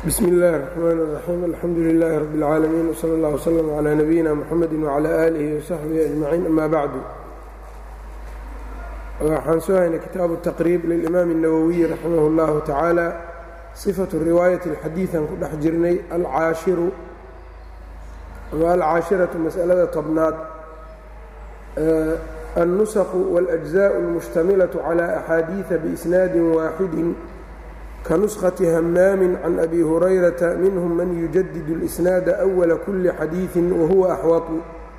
bsm اllahi الرحmn الرaxيim alxamdu لilaahi rab اlcaalamiin wslى اllah wslm عlى nabiyina mxamedi wعlى alihi وsaxbihi أجmaciin ama bacdu waxaan soo haynay kitaabu taqriib lilimaam الnawowiyi raximah اllahu tacaala صifaةu riwaayaة اlxadiiثan ku dhex jirnay alcaashiru ama alcaashiraةu masalada tobnaad الnusqu wاlأجزاء اlmuشhtamilaة عlى أxaadiiثa bإsnaadi waaxidi kanuskhati hamaamin can abi hurayrata minhum man yujadid اlisnaada أwala kuli xadiiثi wahuwa axwatu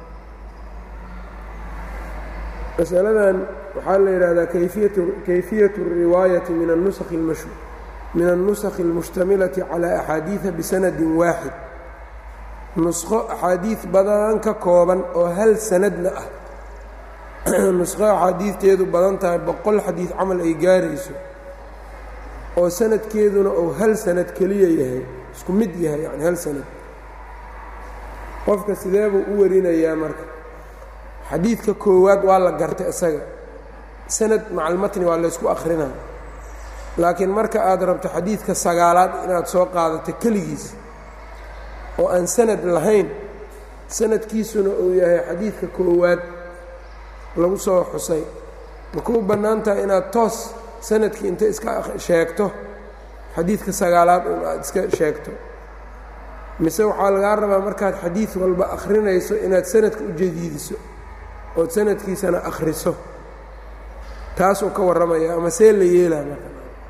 masaladan waxaa la yidhahdaa kayfiyaة الriwaayati min الnusakhi اlmushtamilati calى axaadiiثa bisanadi waaxid nusqo axaadiid badan ka kooban oo hal sanadna ah nusqo axaadiidteedu badan tahay boqol xadiid camal ay gaarayso oo sanadkeeduna uu hal sanad keliya yahay isku mid yahay yani hal sanad qofka sidee buu u warinayaa marka xadiidka koowaad waa la gartay isaga sanad macalmatni waa laysku akrinaa laakiin marka aad rabto xadiidka sagaalaad inaad soo qaadato keligiis oo aan sanad lahayn sanadkiisuna uu yahay xadiidka koowaad lagu soo xusay ma kuu bannaan tahay inaad toos sanadkii inta iska sheegto xadiidka sagaalaad un aad iska sheegto mise waxaa lagaa rabaa markaad xadiid walba akhrinayso inaad sanadka u jadiidiso ood sanadkiisana akhriso taasuu ka warramaya ama see la yeelaa marka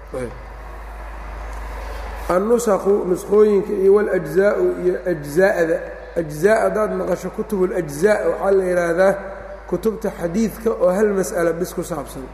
annusakhu nusqooyinka iyo waljzaau iyo ajzaa'da ajzaa haddaad maqasho kutubulajzaa waxaa la yidhaahdaa kutubta xadiidka oo hal mas'ala bis ku saabsan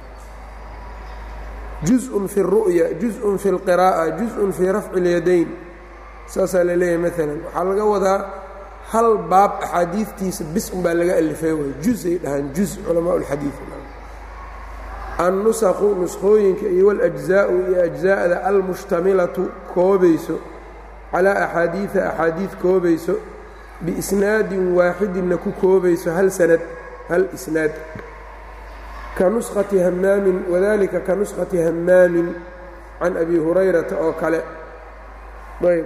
juz-un fi اru'ya juz-un fi اlqiraa'a juz-un fii rafci اlyadayn saasaa la leeyahay maalan waxaa laga wadaa hal baab axaadiidtiisa bis unbaa laga alifay way juzay dhahaan juz culamaa اlxadiid annusakhu nusqooyinka iyo waljzaa'u iyo ajzaa'da almushtamilatu koobayso calaa axaadiida axaadiid koobayso biisnaadin waaxidinna ku koobayso hal sanad hal isnaad ka nuskhati hamaamin wadalika ka nuskhati hamaamin can abi hurayrata oo kale ayb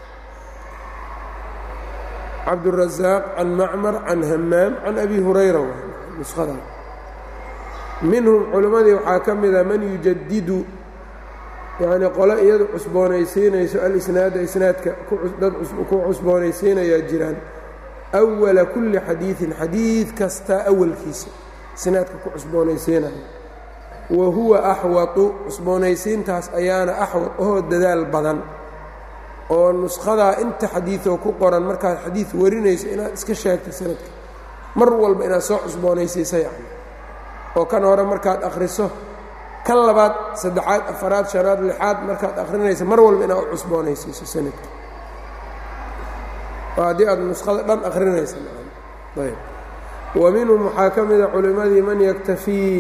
cabdurazaaq can macmar can hamaam can abi hurayra nuskhada minhum culimmadii waxaa ka mida man yujadidu yacnii qole iyadu cusboonaysiinayso alisnaada isnaadka dad ku cusboonaysiinayaa jiraan awala kulli xadiidin xadiid kastaa awalkiisa isnaadka ku cusboonaysiinaya wa huwa axwatu cusboonaysiintaas ayaana axwad oo dadaal badan oo nushadaa inta xadiidoo ku qoran markaad xadiid warinayso inaad iska sheegto sanadka mar walba inaad soo cusboonaysiisa yacni oo kan hore markaad akhriso kan labaad saddexaad afaraad shanaad lixaad markaad akhrinayso mar walba inaad u cusboonaysiiso sanadka oo haddii aad nuskhada dhan akhrinaysa ayb wa minhum waxaa ka mida culimmadii man yaktafii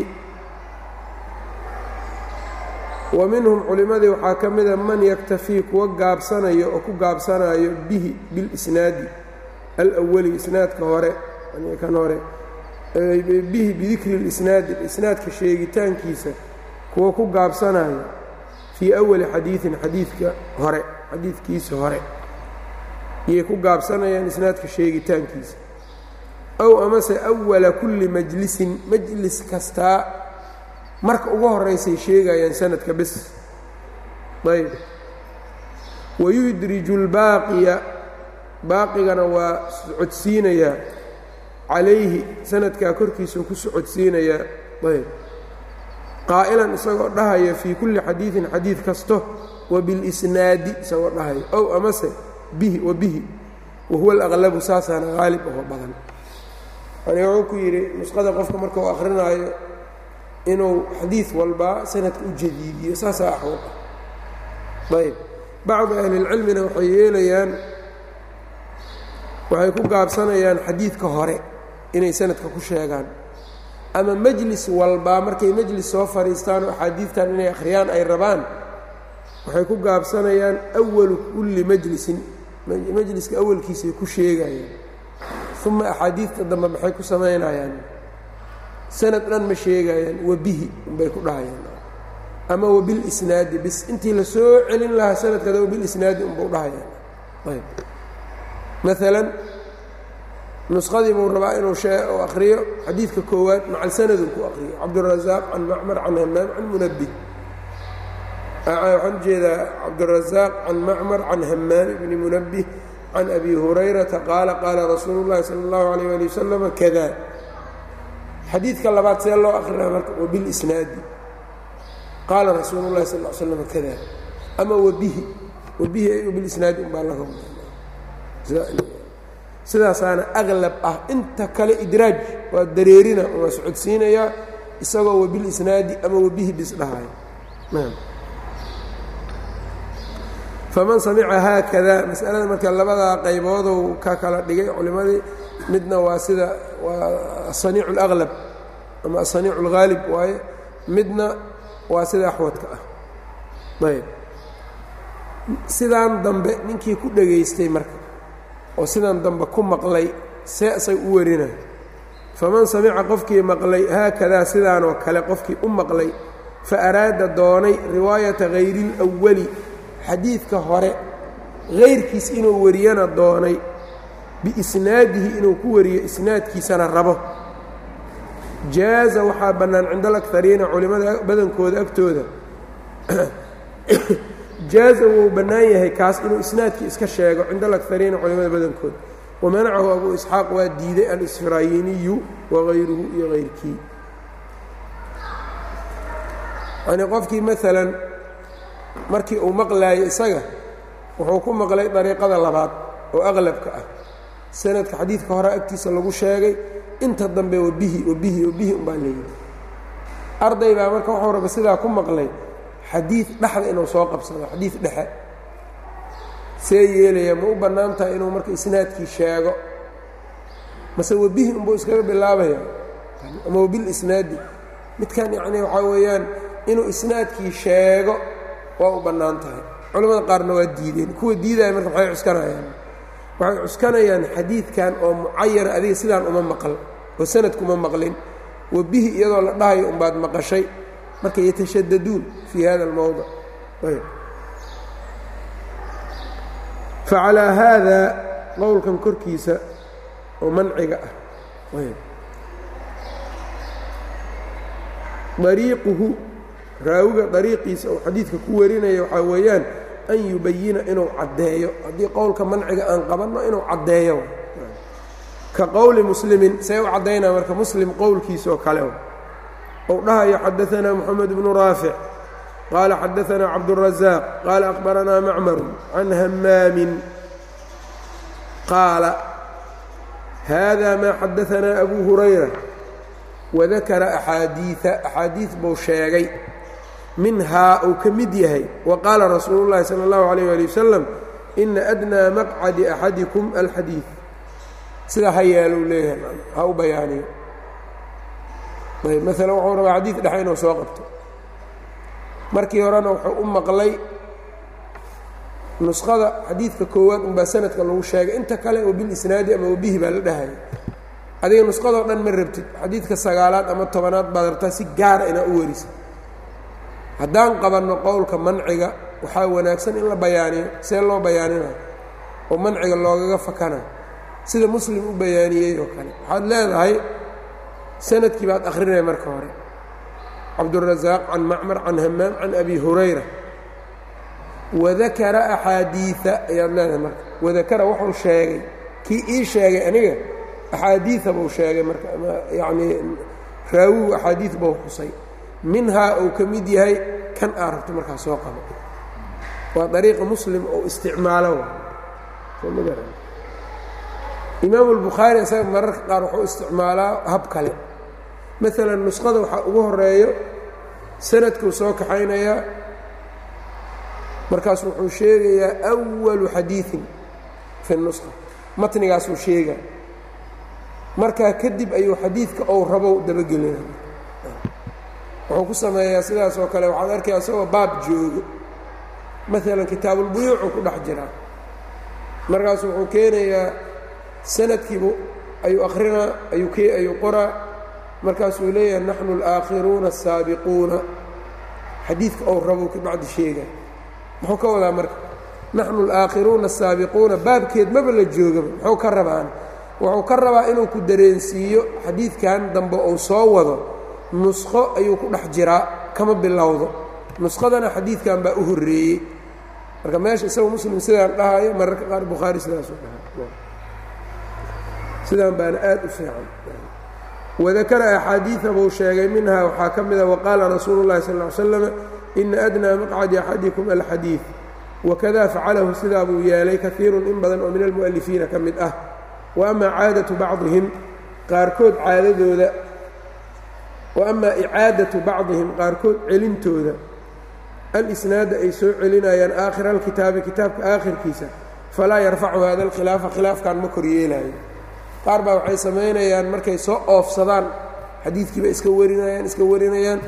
wa minhum culimmadii waxaa ka mida man yaktafii kuwa gaabsanayo oo ku gaabsanayo bihi bilisnaadi alawali isnaadka hore kan hore bihi bidikri اlisnaadi isnaadka sheegitaankiisa kuwa ku gaabsanayo fii awali xadiiثin xadiidka hore xadiidkiisa hore iyay ku gaabsanayaan isnaadka sheegitaankiisa ow amase awala kulli majlisin majlis kastaa marka ugu horaysay sheegayaan sanadka bis ayb wayudriju اlbaaqiya baaqigana waa socodsiinayaa calayhi sanadkaa korkiisuu ku socodsiinayaa ayb qaa'ilan isagoo dhahaya fii kulli xadiidin xadiid kasto wa bilisnaadi isagoo dhahaya ow amase bihi wa bihi wahuwa alaqlabu saasaana haalib oo badan yani wuxuu ku yidhi nusqada qofka marka uu akrinaayo inuu xadiid walba sanadka u jadiidiyo saasaa axwad ah ayb bacdu ahlilcilmina waxay yeelayaan waxay ku gaabsanayaan xadiidka hore inay sanadka ku sheegaan ama majlis walbaa markay majlis soo fadhiistaan oo axaadiidtan inay akhriyaan ay rabaan waxay ku gaabsanayaan awalu kulli majlisin majliska awalkiisay ku sheegayaan uma axaadiidta dambe maxay ku samaynayaan sanad dhan ma sheegayaan wa bihi unbay ku dhahayaan ama wabilisnaadi bis intii la soo celin lahaa sanadkada wabilisnaadi unbuu dhahaya ayb maalan nusqadii buu rabaa inuu shee u akriyo xadiidka koowaad macal sanaduu ku akriyo cabdurazaaq can macmar can hamaam can munabih waxaan ujeedaa cabdurazaaq can macmar can hamaam bni munabih can abi hurayrata qaala qaala rasuulu llahi sala اllahu alayh ali wasalam kada xadiidka labaad see loo akrinaa marka wabilisnaadi qaala rasuulu llahi sal l slam kada ama wabihi wabihi wabilisnaadi umbaa laga sidaasaana aglab ah inta kale idraaj waa dareerina waa socodsiinayaa isagoo wabilisnaadi ama wabihi bis dhahayo faman samica haakada masalada marka labadaa qayboodou ka kala dhigay culimmadii midna waa sida waa asaniicu اlaglab ama asaniicu اlghaalib waaye midna waa sida axwadka ah ayb sidaan dambe ninkii ku dhegaystay marka oo sidan dambe ku maqlay see isag u warina faman samica qofkii maqlay haakadaa sidaanoo kale qofkii u maqlay fa araada doonay riwaayata hayri اlأwali xadiidka hore hayrkiis inuu wariyana doonay biisnaadihi inuu ku wariyo isnaadkiisana rabo jaaza waxaa bannaan cinda alakariina culimmada badankooda agtooda jaaza wuu bannaan yahay kaas inuu isnaadkii iska sheego cinda alakariina culimmada badankooda wamanacahu abu isxaaq waa diiday alisfraayiniyu wagayruhu iyo hayrkii yani qofkii maalan markii uu maqlaayo isaga wuxuu ku maqlay dariiqada labaad oo aqlabka ah sanadka xadiidka hore agtiisa lagu sheegay inta dambe wabihi wabihi wabihi umbaa leeyihi arday baa marka wuxuu raba sidaa ku maqlay xadiid dhexda inuu soo qabsado xadiid dhexe see yeelaya ma u bannaan tahay inuu marka isnaadkii sheego mase wabihi unbuu iskaga bilaabaya ama wabil isnaadi midkan yacni waxaa weeyaan inuu isnaadkii sheego waa u bannaan tahay culamada qaarna waa diideen kuwa diidaya marka maxay cuskanayaan waxay cuskanayaan xadiidkan oo mucayana adiga sidaan uma maqal oo sanadkuma maqlin wabihi iyadoo la dhahayo umbaad maqashay marka yatashadaduun fii hada almowdic facalaa haada qowlkan korkiisa oo manciga ah dariiquhu raawiga dariiqiisa uu xadiidka ku warinaya waxaa weeyaan an yubayina inuu caddeeyo haddii qowlka manciga aan qabanno inuu caddeeyo ka qowli muslimin see u caddaynaa marka muslim qowlkiisaoo kale ou dhahayo xadaanaa moxamed bnu raafic qaala xadaanaa cabdurazaaq qaala akhbaranaa macmaru can hammaamin qaala hada maa xadaanaa abu hurayra wadakara axaadiia axaadiid buu sheegay minhaa uu ka mid yahay wa qaala rasuulu llahi sala allahu alayh ali wasalam ina adnaa maqcadi axadikum alxadiid sidaa ha yeelou leeyahay ha u bayaaniyo ayb maalan wuxuu rabaa xadiid dhexe inuu soo qabto markii horena wuxuu u maqlay nuskhada xadiidka koowaad unbaa sanadka lagu sheegay inta kale oo bilisnaadi ama wabihi baa la dhahaya adiga nuskhadoo dhan ma rabtid xadiidka sagaalaad ama tobanaad baad rabtaa si gaara inaa u warisa haddaan qabanno qowlka manciga waxaa wanaagsan in la bayaaniyo see loo bayaanina oo manciga loogaga fakana sida muslim u bayaaniyey oo kale waxaad leedahay sanadkii baad akhrinaya marka hore cabdurazaaq can macmar can hamaam can abi hurayra wadakara axaadiia ayaad leedahay marka wadakara wuxuu sheegay kii ii sheegay aniga axaadiia buu sheegay marka ama yacnii raawigu axaadiid buu xusay minhaa uu ka mid yahay kan aa rabto markaa soo qabo waa dariiqa muslim oo isticmaalo imaamu albukhaari isaga mararka qaar wuxuu isticmaalaa hab kale maalan nuskhada waxaa ugu horeeyo sanadkuu soo kaxaynayaa markaas wuxuu sheegayaa awalu xadiiin fi nusha matnigaasuu sheegaa markaa kadib ayuu xadiidka ou rabow dabagelina wuxuu ku sameeyaa sidaas oo kale waxaad arkaya isagoo baab joogo maalan kitaabulbuyuucuu ku dhex jiraa markaasu wuxuu keenayaa sanadkiibu ayuu akrinaa ayuu ayuu qoraa markaasuu leeyahay naxnu alaakhiruuna asaabiquuna xadiidka ou rabo ka bacdi sheega muxuu ka wadaa marka naxnu alaakhiruuna asaabiquuna baabkeed maba la joogaba muxuu ka rabaan wuxuu ka rabaa inuu ku dareensiiyo xadiidkan dambe uu soo wado nusqo ayuu ku dhex jiraa kama bilowdo nusqadana xadiidkan baa u horreeyey marka meesha isaga muslim sidaan dhahayo mararka qaar bukhaari sidaasuu dhahay sidaan baana aad u fiican wadakara axaadiida buu sheegay minhaa waxaa ka mida waqaala rasuulu اllahi sal ly slam ina adnaa maqcadi axadikum alxadiid wakada facalahu sidaa buu yeelay kaiiru in badan oo min almu'alifiina ka mid ah wa ama caadatu bacdihim qaarkood caadadooda wa ama icaadatu bacdihim qaarkood celintooda alisnaada ay soo celinayaan aakhira alkitaabi kitaabka aakhirkiisa falaa yarfacu hada alkhilaafa khilaafkan ma koryeelaayo qaar baa waxay samaynayaan markay soo oofsadaan xadiidkiiba iska warinayaan iska warinayaan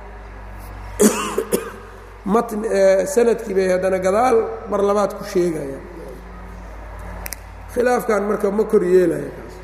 matn sanadkii bay haddana gadaal mar labaad ku sheegayaan khilaafkan marka ma kor yeelaya kaas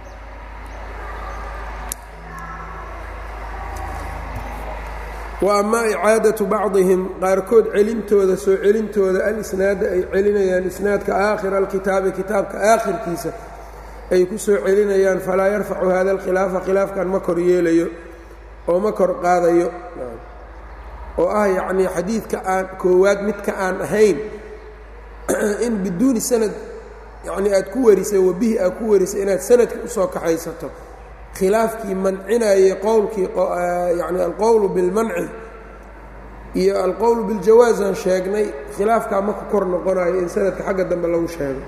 wa ama icaadatu bacdihim qaarkood celintooda soo celintooda alisnaada ay celinayaan isnaadka aakhira alkitaabi kitaabka aakhirkiisa ay ku soo celinayaan falaa yarfacu hada alkhilaafa khilaafkan ma kor yeelayo oo ma kor qaadayo oo ah yacnii xadiidka aan koowaad midka aan ahayn in biduuni sanad yacnii aad ku warisay wabihi aad ku warisay inaad sanadka usoo kaxaysato khilaafkii mancinayay qowlkii yacni alqowlu bilmanci iyo alqowlu biljawaazaan sheegnay khilaafkaa ma ku kor noqonayo in sanadka xagga dambe lagu sheego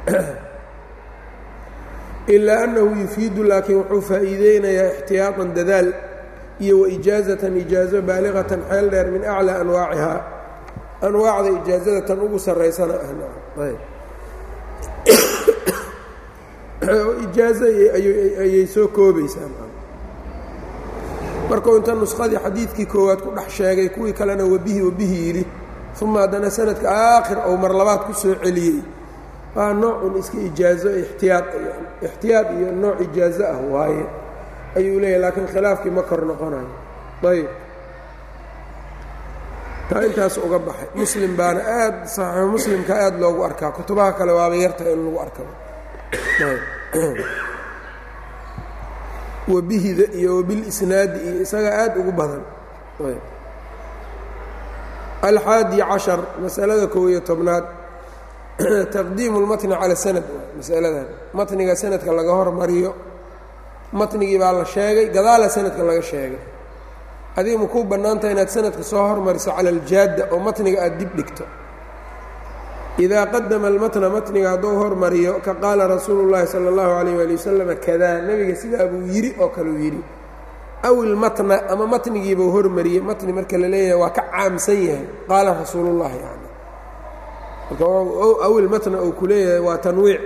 ilaa annahu yufiidu laakiin wuxuu faa'iideynayaa ixtiyaatan dadaal iyo waijaazatan ijaazo baaliqatan xeel dheer min aclaa anwaacihaa anwaacda ijaazada tan ugu sarraysana ah ijaazo ayay soo koobaysaa markuu inta nuskhadii xadiidkii koowaad ku dhex sheegay kuwii kalena wabihi wabihi yidhi uma haddana sanadka aakhir ou mar labaad ku soo celiyey waa noocun iska ijaazo ixtiyaad ixtiyaad iyo nooc ijaazo ah waaye ayuu leeyahy laakiin khilaafkii ma kor noqonayo ayb taa intaas uga baxay muslim baana aad saxiixu muslimka aad loogu arkaa kutubaha kale waaba yarta in lagu arkaba wabihida iyo wabilisnaadi iyo isaga aad ugu badan alxaadi cashar masalada kow iyo tobnaad taqdiimu اlmatni cala sanad masaladan matniga sanadka laga hormariyo matnigii baa la sheegay gadaala sanadka laga sheegay adiga ma kuu bannaantaha inaad sanadka soo hormariso cala aljaadda oo matniga aad dib dhigto idaa qadama almatna matniga hadduu hormariyo ka qaala rasuulu llaahi sala allahu calayh waali wasalam kadaa nebiga sidaa buu yidhi oo kaleu yidhi aw ilmatna ama matnigiibuu hormariyey matni marka la leeyahay waa ka caamsan yahay qaala rasuulullahi yani marka aw ilmatna uu ku leeyahay waa tanwiic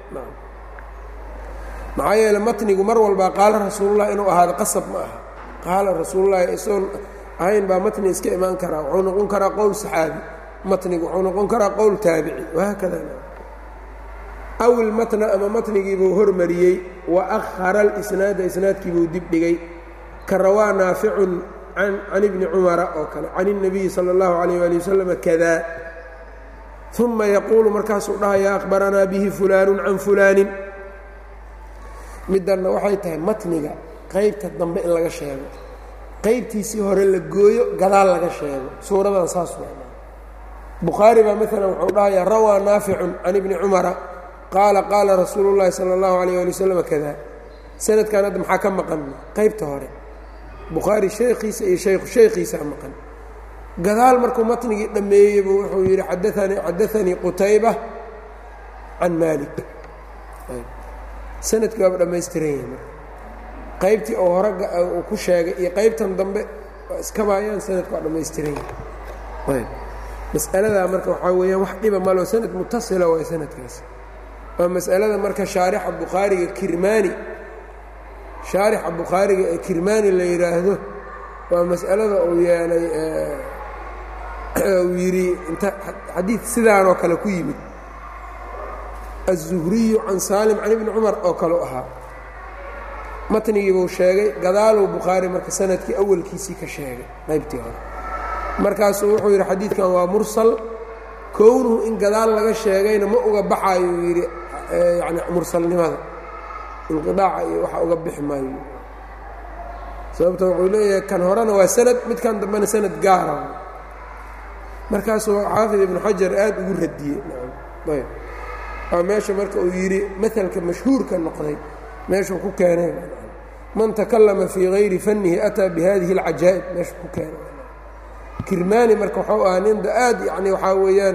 maxaa yeele matnigu mar walbaa qaala rasuulullahi inuu ahaado qasab ma aha qaala rasuulullahi isagoon ahayn baa matni iska imaan karaa wuxuu noqon karaa qowl saxaabi matnigu wuxuu noqon karaa qowl taabici wahaakada aw ilmatna ama matnigiibuu hormariyey wa akhara alisnaada isnaadkiibuu dib dhigay ka rawaa naaficun can ibni cumara oo kale can الnabiyi salى اllahu عalayh ali wasalam kada uma yaquulu markaasuu dhahaya akhbaranaa bihi fulaanu can fulaanin middanna waxay tahay matniga qaybta dambe in laga sheego qaybtiisii hore la gooyo gadaal laga sheego suuradan saas waa bukhaari baa maalan wuxuu dhahayaa rawaa naaficun can ibni cumara qaala qaala rasuulu llaahi sala allahu alayh ali wasalam kada sanadkan hadda maxaa ka maqan qaybta hore bukhaari sheekhiisa iyo shaykhu shaykhiisaa maqan gadaal markuu matnigii dhammeeyeybu wuxuu yidhi adaanii xadaanii qutayba can maalik sanadkii waaba dhammaystiran yahay marka qaybtii oo hore uu ku sheegay iyo qaybtan dambe waa iskabaayaan sanadka waa dhammaystiran yahay mas'aladaa marka waxaa weeyaan wax dhiba malo sanad mutasila waay sanadkaas waa mas'alada marka shaarixa bukhaariga kirmaani shaarixa bukhaariga ee kirmaani la yidhaahdo waa mas'alada uu yeelay uu yidhi inta xadiid sidaanoo kale ku yimid aلzuhriyu can saalim can ibni cumar oo kale u ahaa matnigiibuu sheegay gadaaluu bukhaari marka sanadkii awalkiisii ka sheegay qaybtii hore markaasuu wuxuu yidhi xadiidkan waa mursal kownuhu in gadaal laga sheegayna ma uga baxaayo uu yidhi yani mursalnimada inqidaaca iyo waxa uga bixi maayo sababta wuxuu leeyahay kan horena waa sanad midkan dambena sanad gaara markaasuu xaafid ibnu xajar aad ugu radiyey ayb waa meesha marka uu yidhi maalka mashhuurka noqday meeshuu ku keenay man takallama fii hayri fannihi ataa bihadihi اlcajaa'ib meeshuu ku keenay kirmani marka waxau ahaa ninda aad yani waxaa weeyaan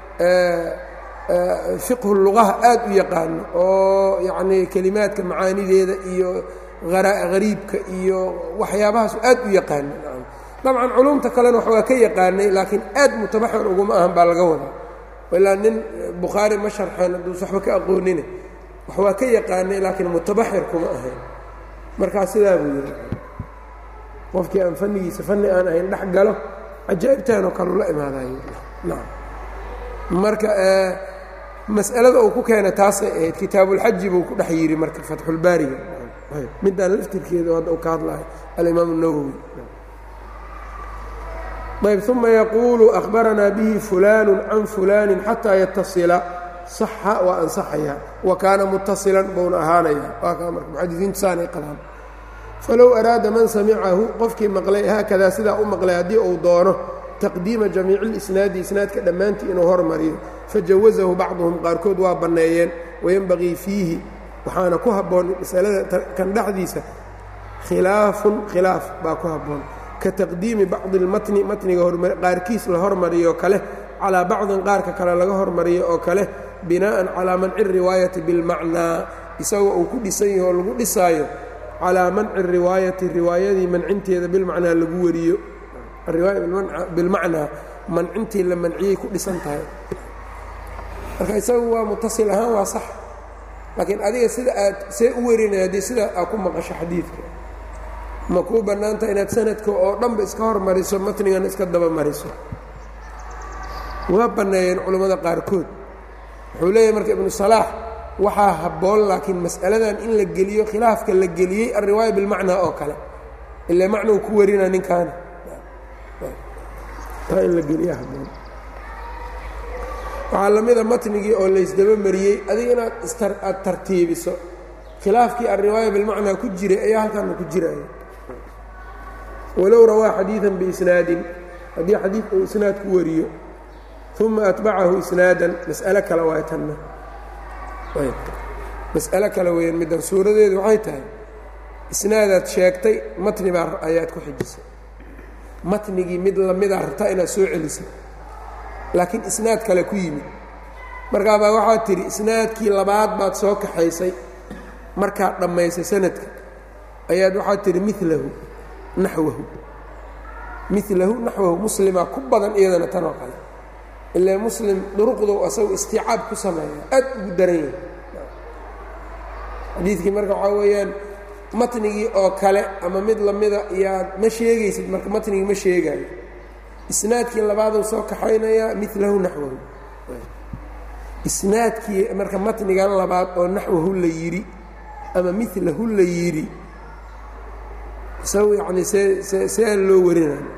fiqhu lugaha aad u yaqaano oo yacnii kelimaadka macaanideeda iyo hariibka iyo waxyaabahaasu aad u yaqaana dabcan culumta kalena wax waa ka yaqaanay laakiin aad mutabaxir uguma ahan baa laga wadaa ilaa nin bukhaari ma sharxeen hadduus waxba ka aqoonine wax waa ka yaqaanay laakiin mutabaxir kuma ahayn markaa sidaa buu yidhi qofkii aan fannigiisa fanni aan ahayn dhex galo cajaa'ibtaanoo kaleu la imaadayo nacam marka mas'alada uu ku keena taasay ahayd kitaabulxaji buu ku dhex yidhi marka fatxulbaariga midaan laftirkeeda hadda u ka hadlahay alimaam الnawowi ayb uma yaquulu akhbaranaa bihi fulaanu can fulaani xataa yatasila saxa waa ansaxaya wa kaana mutasilan buuna ahaanaya waa kaa marka muxadisiintu saanay qabaan falow araada man samicahu qofkii maqlay haakadaa sidaa u maqlay haddii uu doono taqdiima jamiici اlisnaadi isnaadka dhammaantii inuu hormariyo fajawazahu bacduhum qaarkood waa banneeyeen wayenbagii fiihi waxaana ku habboon masalada kan dhexdiisa khilaafun khilaaf baa ku habboon ka taqdiimi bacdi اlmatni matniga qaarkiis la hormariyo kale calaa bacdin qaarka kale laga hormariyo oo kale binaa'an calaa manci riwaayati bilmacnaa isagoo uu ku dhisan yaho oo lagu dhisaayo calaa manci riwaayati riwaayadii mancinteeda bilmacnaa lagu wariyo ariwaaya bilmacnaa mancintii la manciyey ku dhisan tahay marka isagu waa mutasil ahaan waa sax laakiin adiga sida aad see u werinaya haddii sidaa aad ku maqasho xadiidka ma kuu bannaanta inaad sanadka oo dhanba iska hormariso matnigana iska daba mariso waa banneeyeen culammada qaarkood wuxuu leeyahay marka ibnu salaax waxaa habboon laakiin mas'aladan in la geliyo khilaafka la geliyey alriwaaya bilmacnaa oo kale ilaa macnuu ku warina ninkaana taa in la geliya habboon waxaa la mida matnigii oo laysdaba mariyey adiga inaad aad tartiibiso khilaafkii alriwaaya bilmacnaa ku jiray ayaa halkaana ku jiraya walow rawaa xadiidan biisnaadin haddii xadiid uu isnaad ku wariyo uma atbacahu isnaadan mas'alo kale waay tanna mas'alo kale weeyaan middan suuradeedu waxay tahay isnaadaad sheegtay matni baa ayaad ku xijisay matnigii mid lamidaa rabtaa inaad soo celisay laakiin isnaad kale ku yimid markaabaa waxaad tidhi isnaadkii labaad baad soo kaxaysay markaad dhammaysay sanadka ayaad waxaad tidhi milahu naxwahu milahu naxwahu muslimaa ku badan iyadana tanoo kale ilaa muslim duruqdow asagu istiicaab ku sameeya aad ugu daran yahay xadiidkii marka waxaa weeyaan matnigii oo kale ama mid lamida iyaad ma sheegaysid marka matnigii ma sheegaayo isnaadkii labaaduu soo kaxaynayaa milahu naxwahu isnaadkii marka matnigan labaad oo naxwahu la yidhi ama milahu la yidhi isagu yacni see see see loo warinayo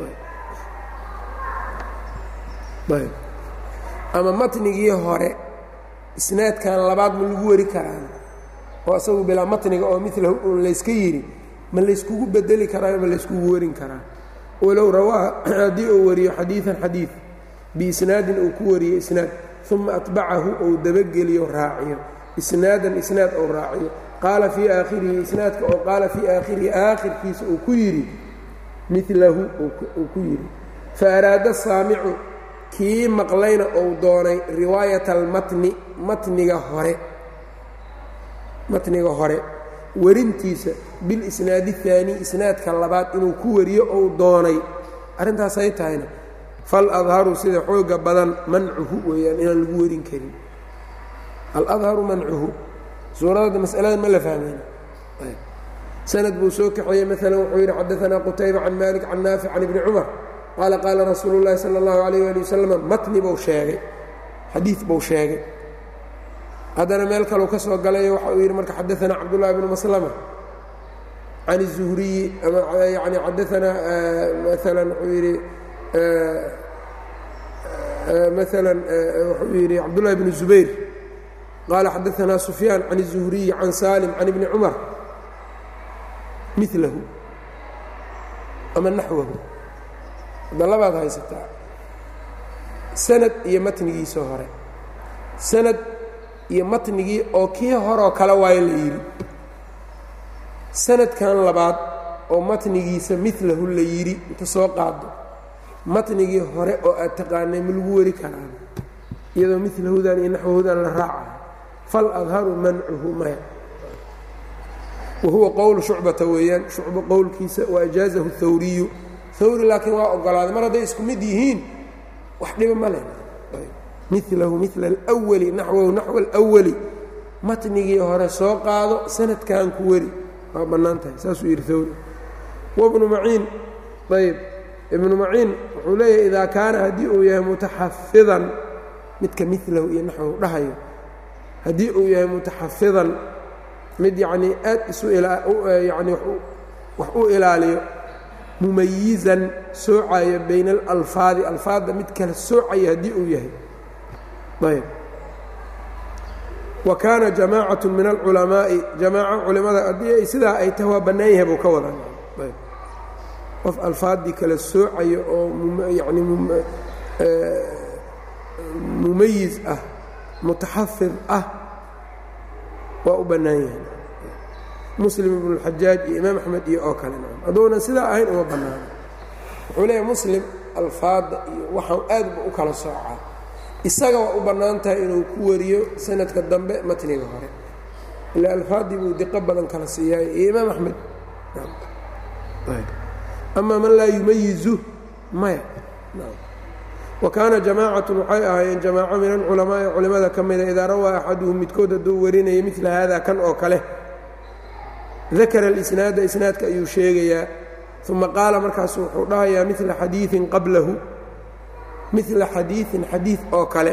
ayb ama matnigii hore isnaadkan labaad ma lagu wari karaan oo isagu bilaa matniga oo milahu un layska yidhi ma layskugu bedeli karaayo ma layskugu warin karaa walow rawaa haddii uu wariyo xadiidan xadiid biisnaadin uu ku wariyo isnaad uma atbacahu ou dabageliyo raaciyo isnaadan isnaad ou raaciyo qaala fii aakhirihi isnaadka oo qaala fii aakhirihi aakhirkiisa uu ku yidhi milahu uu ku yidhi fa araada saamicu kii maqlayna ou doonay riwaayata almatni matniga hore matniga hore warintiisa bilisnaadi اhaani isnaadka labaad inuu ku wariyo ou doonay arrintaasay tahayna fal adharu sida xooga badan mancuhu weeyaan inaan lagu warin karin aladharu mancuhu suuradda masalada ma la fahmayna sanad buu soo kaxeeyey maalan wuxuu yidhi xadaanaa qutayba can malik can naafic can ibni cumar qaala qaala rasuulu اllahi salى اllahu alayh ali wasalam matni buu sheegay xadiid buu sheegay haddana meel kaleu ka soo galayo waxa uu yidhi marka xadaanaa cabdullahi bnu maslama can الzuhriyi ama yani xadaanaa maalan wuxuu yidhi maala wuxuu yidhi cabdullahi bnu zubayr qaala xadaanaa sufyaan can الzuhriyi can salim can ibni cumar milahu ama naxwahu hadda labaad haysataa sanad iyo matnigiisoo hore sanad iyo matnigii oo kii horoo kale waayo la yidhi sanadkan labaad oo matnigiisa milahu la yidhi inta soo qaado matnigii hore oo aad taqaanay ma lagu weri karaan iyadoo milahudan iyo naxwahudan la raacayo fal adharu mancuhu maya wa huwa qowlu shucbata weeyaan shucbo qowlkiisa wa ajaazahu hawriyu hawri laakiin waa ogolaaday mar hadday isku mid yihiin wax dhiba ma leh milahu mila alwali naxwahu naxwa alwali matnigii hore soo qaado sanadkan ku weri waa bannaan tahay saasuu yidhi hawri wabnu maciin ayb ibnu maciin wuxuu leeyahay idaa kaana haddii uu yahay mutaxafidan midka milahu iyo naxwahu dhahayo haddii uu yahay mutaxafidan mid yacnii aad isu yani wax u ilaaliyo mumayizan soocayo bayna alalfaadi alfaadda mid kala soocaya haddii uu yahay ayb wa kaana jamaacatu min alculamaa'i jamaaco culimmada haddii ay sidaa ay tahay waa bannaan yahay buu ka wadaa ayb qof alfaaddii kala soocayo oo yani mumayiz ah mutaxafid ah waa u bannaan yahay muslim ibnu اlxajaaj iyo imaam axmed iyo oo kale hadduunan sidaa ahayn uma bannaano wuxuu leeyahay muslim alfaadda iyo waxaan aadba u kala soocaa isaga waa u bannaan tahay inuu ku wariyo sanadka dambe matniga hore ilaa alfaaddii buu diqo badan kala siiyaay iyo imaam axmed ama man laa yumayizu maya wa kaana jamaacatu waxay ahaayeen jamaaco min alculamaa'i culimmada ka mida idaa rawaa axaduhum midkood hadduu warinaya midla haada kan oo kale dakara alisnaada isnaadka ayuu sheegayaa uma qaala markaasu wuxuu dhahayaa mila xadiiin qablahu mila xadiiin xadiid oo kale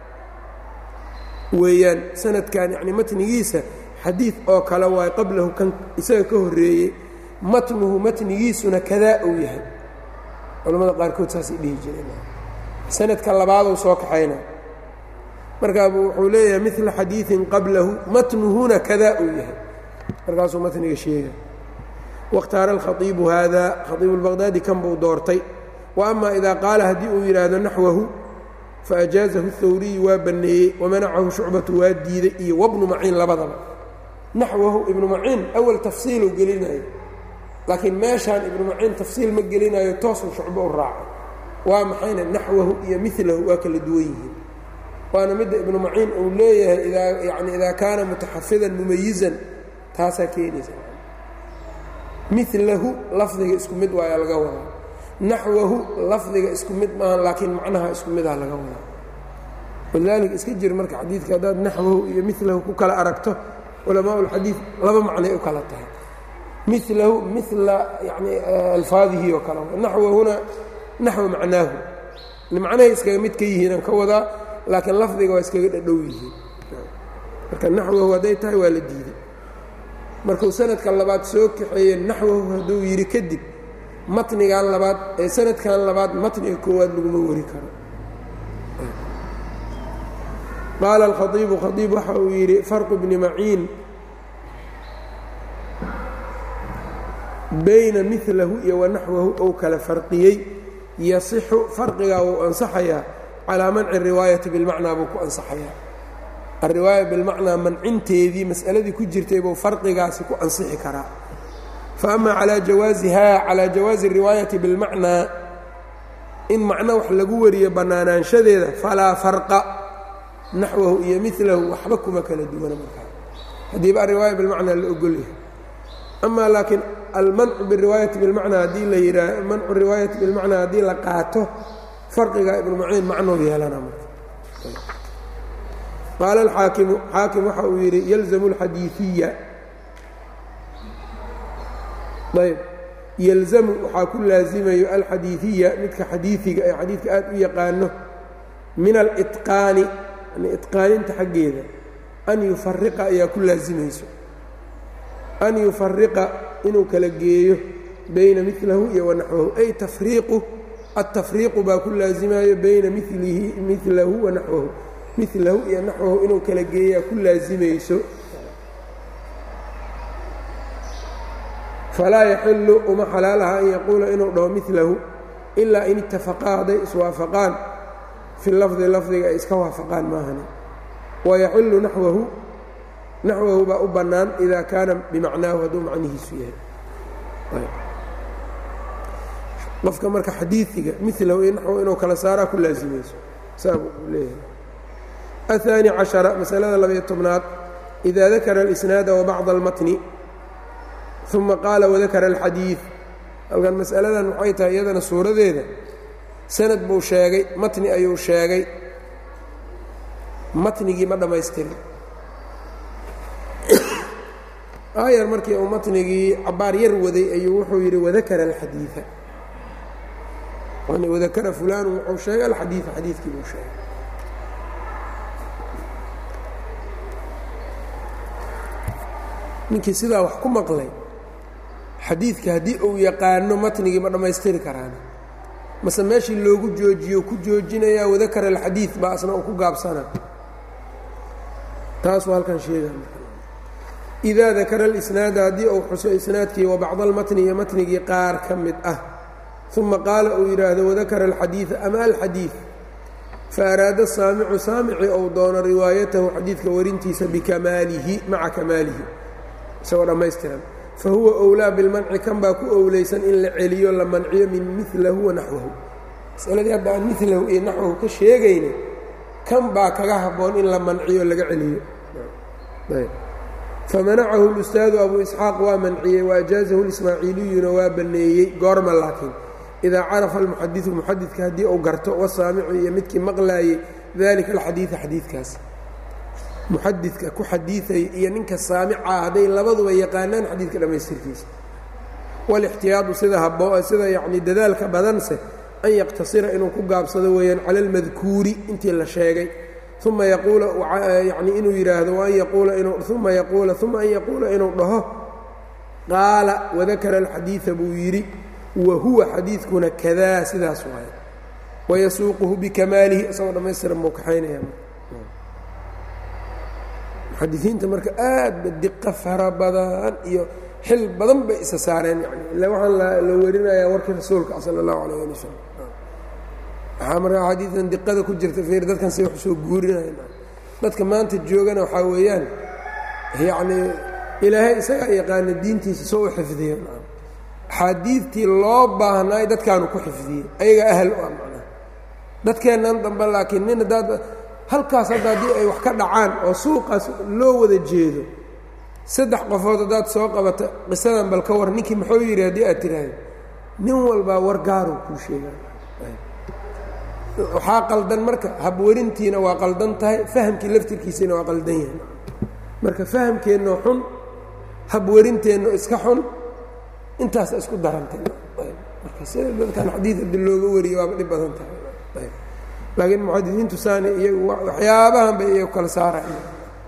weeyaan sanadkan yacni matnigiisa xadiid oo kale waayo qablahu kan isaga ka horreeyey matnuhu matnigiisuna kadaa uu yahay culamada qaarkood saasay dhihi jireen sanadka labaaduu soo kaxayna markaabuu wuxuu leeyahay mila xadiiin qablahu matnuhuna kadaa uu yahay markaasuu matniga sheega waاkhtaara alkhaiibu haada khaiibu اlbaqdaadi kan buu doortay wa ama idaa qaala haddii uu yidhaahdo naxwahu faajaazahu اhawriyu waa banneeyey wamanacahu shucbatu waa diiday iyo wabnu maciin labadaba naxwahu ibnu maciin awal tafsiiluu gelinayo laakiin meeshaan ibnu maciin tafsiil ma gelinayo toosuu shucbo u raaco waa maxayna naxwahu iyo milahu waa kala duwan yihiin waana midda ibnu maciin uu leeyahay idaa yani idaa kaana mutaxafidan mumayizan taasaa keenaysa milahu lafdiga isku mid waayaa laga wadaa naxwahu lafdiga isku mid maaha laakiin macnaha isku midaha laga wadaa walidaalika iska jir marka xadiidka haddaad naxwahu iyo milahu ku kala aragto culamaa اlxadiid laba macnay u kala tahay milahu mila yani alfaadihi oo kale naxwahuna naxwa macnaahu macnahay iskaga mid ka yihiinaan ka wadaa laakiin lafdiga waa iskaga dhadhow yihiin marka naxwahu hadday tahay waa la diiday markuu sanadka labaad soo kaxeeye naxwahu hadduu yidhi kadib matnigan labaad ee sanadkan labaad matniga koowaad laguma wari karo qaala alkhaiibu khaiib waxa uu yidhi farqu bni maciin bayna milahu iyo wanaxwahu ou kala farqiyey yasixu farqigaa wuu ansaxayaa calaa manci riwaayati bilmacnaa buu ku ansaxayaa alriwaaya bilmacnaa mancinteedii mas'aladii ku jirtay buu farqigaasi ku ansixi karaa fa ama calaa jawaasihaa calaa jawaazi riwaayati bilmacnaa in macno wax lagu wariyo bannaanaanshadeeda falaa farqa naxwahu iyo milahu waxba kuma kala duwana markaa haddiiba alriwaaya bilmacnaa la ogolyahay ama laakiin almancu biriwaayati bilmacnaa haddii la yidhaa mancu riwaayati bilmacnaa haddii la qaato farqiga ibnu maciin macnou yeelana marka qaala alxaakimu xaakim waxa uu yidhi yalzamu alxadiiiya ayb yalzamu waxaa ku laasimayo alxadiiiya midka xadiiiga ee xadiidka aad u yaqaano min aliqaani yani itqaaninta xaggeeda an yufariqa ayaa ku laasimayso an yufariqa inuu kala geeyo bayna milahu iyo wanaxwahu ay tafriiqu altafriiqu baa ku laasimayo bayna milihi milahu wa naxwahu milahu iyo naxwahu inuu kala geeyaa ku laasimayso falaa yaxilu uma xalaalaha an yaquula inuu dhaho milahu ilaa in itafaqaa hadday iswaafaqaan fi lafdi lafdiga ay iska waafaqaan maahani wayaxilu naxwahu naxwahu baa u bannaan idaa kaana bimacnaahu hadduu macnihiisu yahay qofka marka xadiiiga milahu iyo naxwahu inuu kala saaraa ku laasimayso saabuu leeyahay aلثaanي caشhaرa masalada labayo tobnaad إida dakara الإsnaada وbacض الmatni ثuma qaala wadakara الxadiiث halkan masaladan waxay tahay iyadana suuradeeda sanad buu sheegay matni ayuu sheegay matnigii ma dhammaystirin aayar markii uu matnigii cabaar yar waday ayuu wuxuu yidhi wadakara alxadiiثa yani wadakara fulaanu wuxuu sheegay alxadiiثa xadiidkii buu sheegay ninkii sidaa wax ku maqlay xadiidka haddii uu yaqaano matnigii ma dhammaystiri karaan mase meeshii loogu joojiyo ku joojinayaa wadakara alxadiid baa asna uu ku gaabsana taasuu halkan sheega idaa dakara alisnaada haddii uu xuso isnaadkii wa bacda almatni iyo matnigii qaar ka mid ah uma qaala uu yidhaahdo wadakara alxadiida ama alxadiid fa araada saamicu saamici ou doono riwaayatahu xadiidka warintiisa bikamaalihi maca kamaalihi isagoo dhammaystiran fa huwa owlaa bilmanci kan baa ku owlaysan in la celiyo la manciyo min milahu wa naxwahu masaladii hadda aan milahu iyo naxwahu ka sheegayna kan baa kaga habboon in la manciyo laga celiyo famanacahu اlustaadu abu isxaaq waa manciyey waajaazahu lismaaciiliyuna waa banneeyey goorma laakiin idaa carafa almuxadiثu muxadidka haddii uu garto wasaamicu iyo midkii maqlaayey dalika alxadiida xadiidkaas muxadidka ku xadiiaya iyo ninka saamicaa hadday labaduba yaqaanaan xadiidka dhammaystirkiisa walixtiyaadu sida habo sida yacni dadaalka badanse an yaqtasira inuu ku gaabsado weeyaan cala almadkuuri intii la sheegay uma yaquula yani inuu yidhaahdo waan yaquula inuu uma yaquula uma an yaquula inuu dhaho qaala wadakara alxadiida buu yidhi wa huwa xadiidkuna kadaa sidaas waaye wayasuuquhu bikamaalihi isagoo dhammaystiran buu kaxaynaya muxadisiinta marka aadba diqo fara badan iyo xil badan bay isa saareen yani ila waxaan la werinayaa warkii rasuulka sala allahu alayh ali wasalam waxaa marka xadiidan diqada ku jirta fiir dadkan say wax soo guurinayan dadka maanta joogana waxaa weeyaan yacnii ilaahay isagaa yaqaana diintiisa soo u xifdiya axaadiidtii loo baahnaay dadkaanu ku xifdiyey ayagaa ahal u ah macnaha dadkeennan dambe laakiin nin haddaad halkaas hadda haddii ay wax ka dhacaan oo suuqaas loo wada jeedo saddex qofood haddaad soo qabata qisadan bal ka war ninkii muxuu yidhi haddii aad tiraahdo nin walbaa war gaaruu kuu sheegaa waxaa qaldan marka habwarintiina waa qaldan tahay fahamkii laftirkiisina waa qaldan yahay marka fahamkeenno xun habwarinteenno iska xun intaas isku darantay marka sida dadkan xadiid haddi looga wariyo waaba dhib badan tahay laakiin muxadisiintu saani iyagu waxyaabahan bay iyagu kala saaraya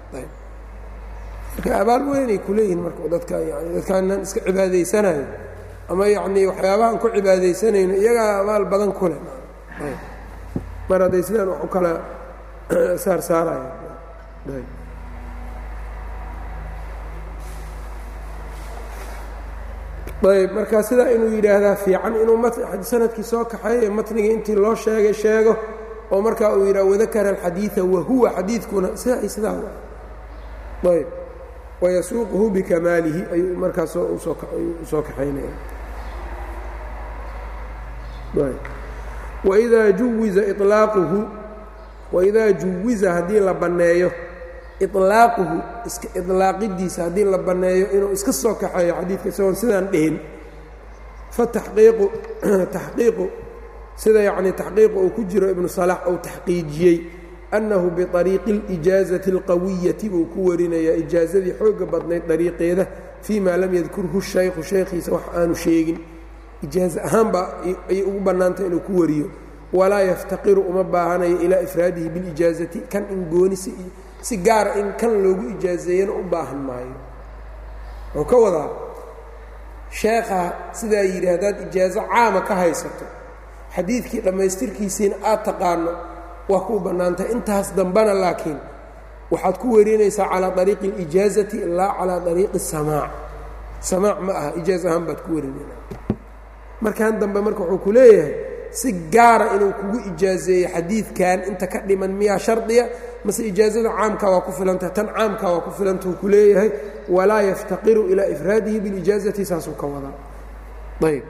marka abaal weynay kuleeyihin marka dadka yani dadkaanan iska cibaadaysanayo ama yacnii waxyaabahan ku cibaadaysanayno iyagaa abaal badan ku leh mar hadday sidaan wax u kala saar saaraya ayb marka sidaa inuu yidhaahdaa fiican inuu sanadkii soo kaxeeyo matnigii intii loo sheegay sheego oo markaa uu yidhaha wadakara alxadiida wahuwa xadiidkuna sidaa i sidaa ayb wayasuuquhu bikamaalihi ayuu markaas usoo kaxaynaya waidaa juwiza ilaaquhu waidaa juwiza haddii la banneeyo iطlaaquhu iska iطlaaqidiisa haddii la banneeyo inuu iska soo kaxeeyo xadiidka isagoon sidaan dhihin fataxqiiqu taxqiiqu sida yacnii taxqiiqu uu ku jiro ibnu salax uu taxqiijiyey annahu biطariiqi اlijaazati اlqawiyati buu ku warinayaa ijaazadii xooga badnayd dariiqeeda fii ma lam yadkurhu shaykhu shaykhiisa wax aanu sheegin ijaaze ahaan baa ayay ugu bannaantay inuu ku wariyo walaa yaftaqiru uma baahanayo ilaa ifraadihi bilijaazati kan in goonisi si gaara in kan loogu ijaazeeyana u baahan maayo wuxuu ka wadaa sheekha sidaa yidhi haddaad ijaazo caama ka haysato xadiidkii dhammaystirkiisiina aad taqaano waa kuu bannaantahay intaas dambana laakiin waxaad ku werinaysaa calaa ariiqi اlijaazati laa calaa ariiqi الsamaac samaac ma aha ijaaz ahaan baad ku werinayna markan dambe marka wuxuu ku leeyahay si gaara inuu kugu ijaazeeyo xadiidkan inta ka dhiman miyaa shardiya mase ijaazada caamka waa ku filantaha tan caamka waa ku filanta uu ku leeyahay walaa yaftaqiru ilaa ifraadihi bilijaazati saasuu ka wadaa ayb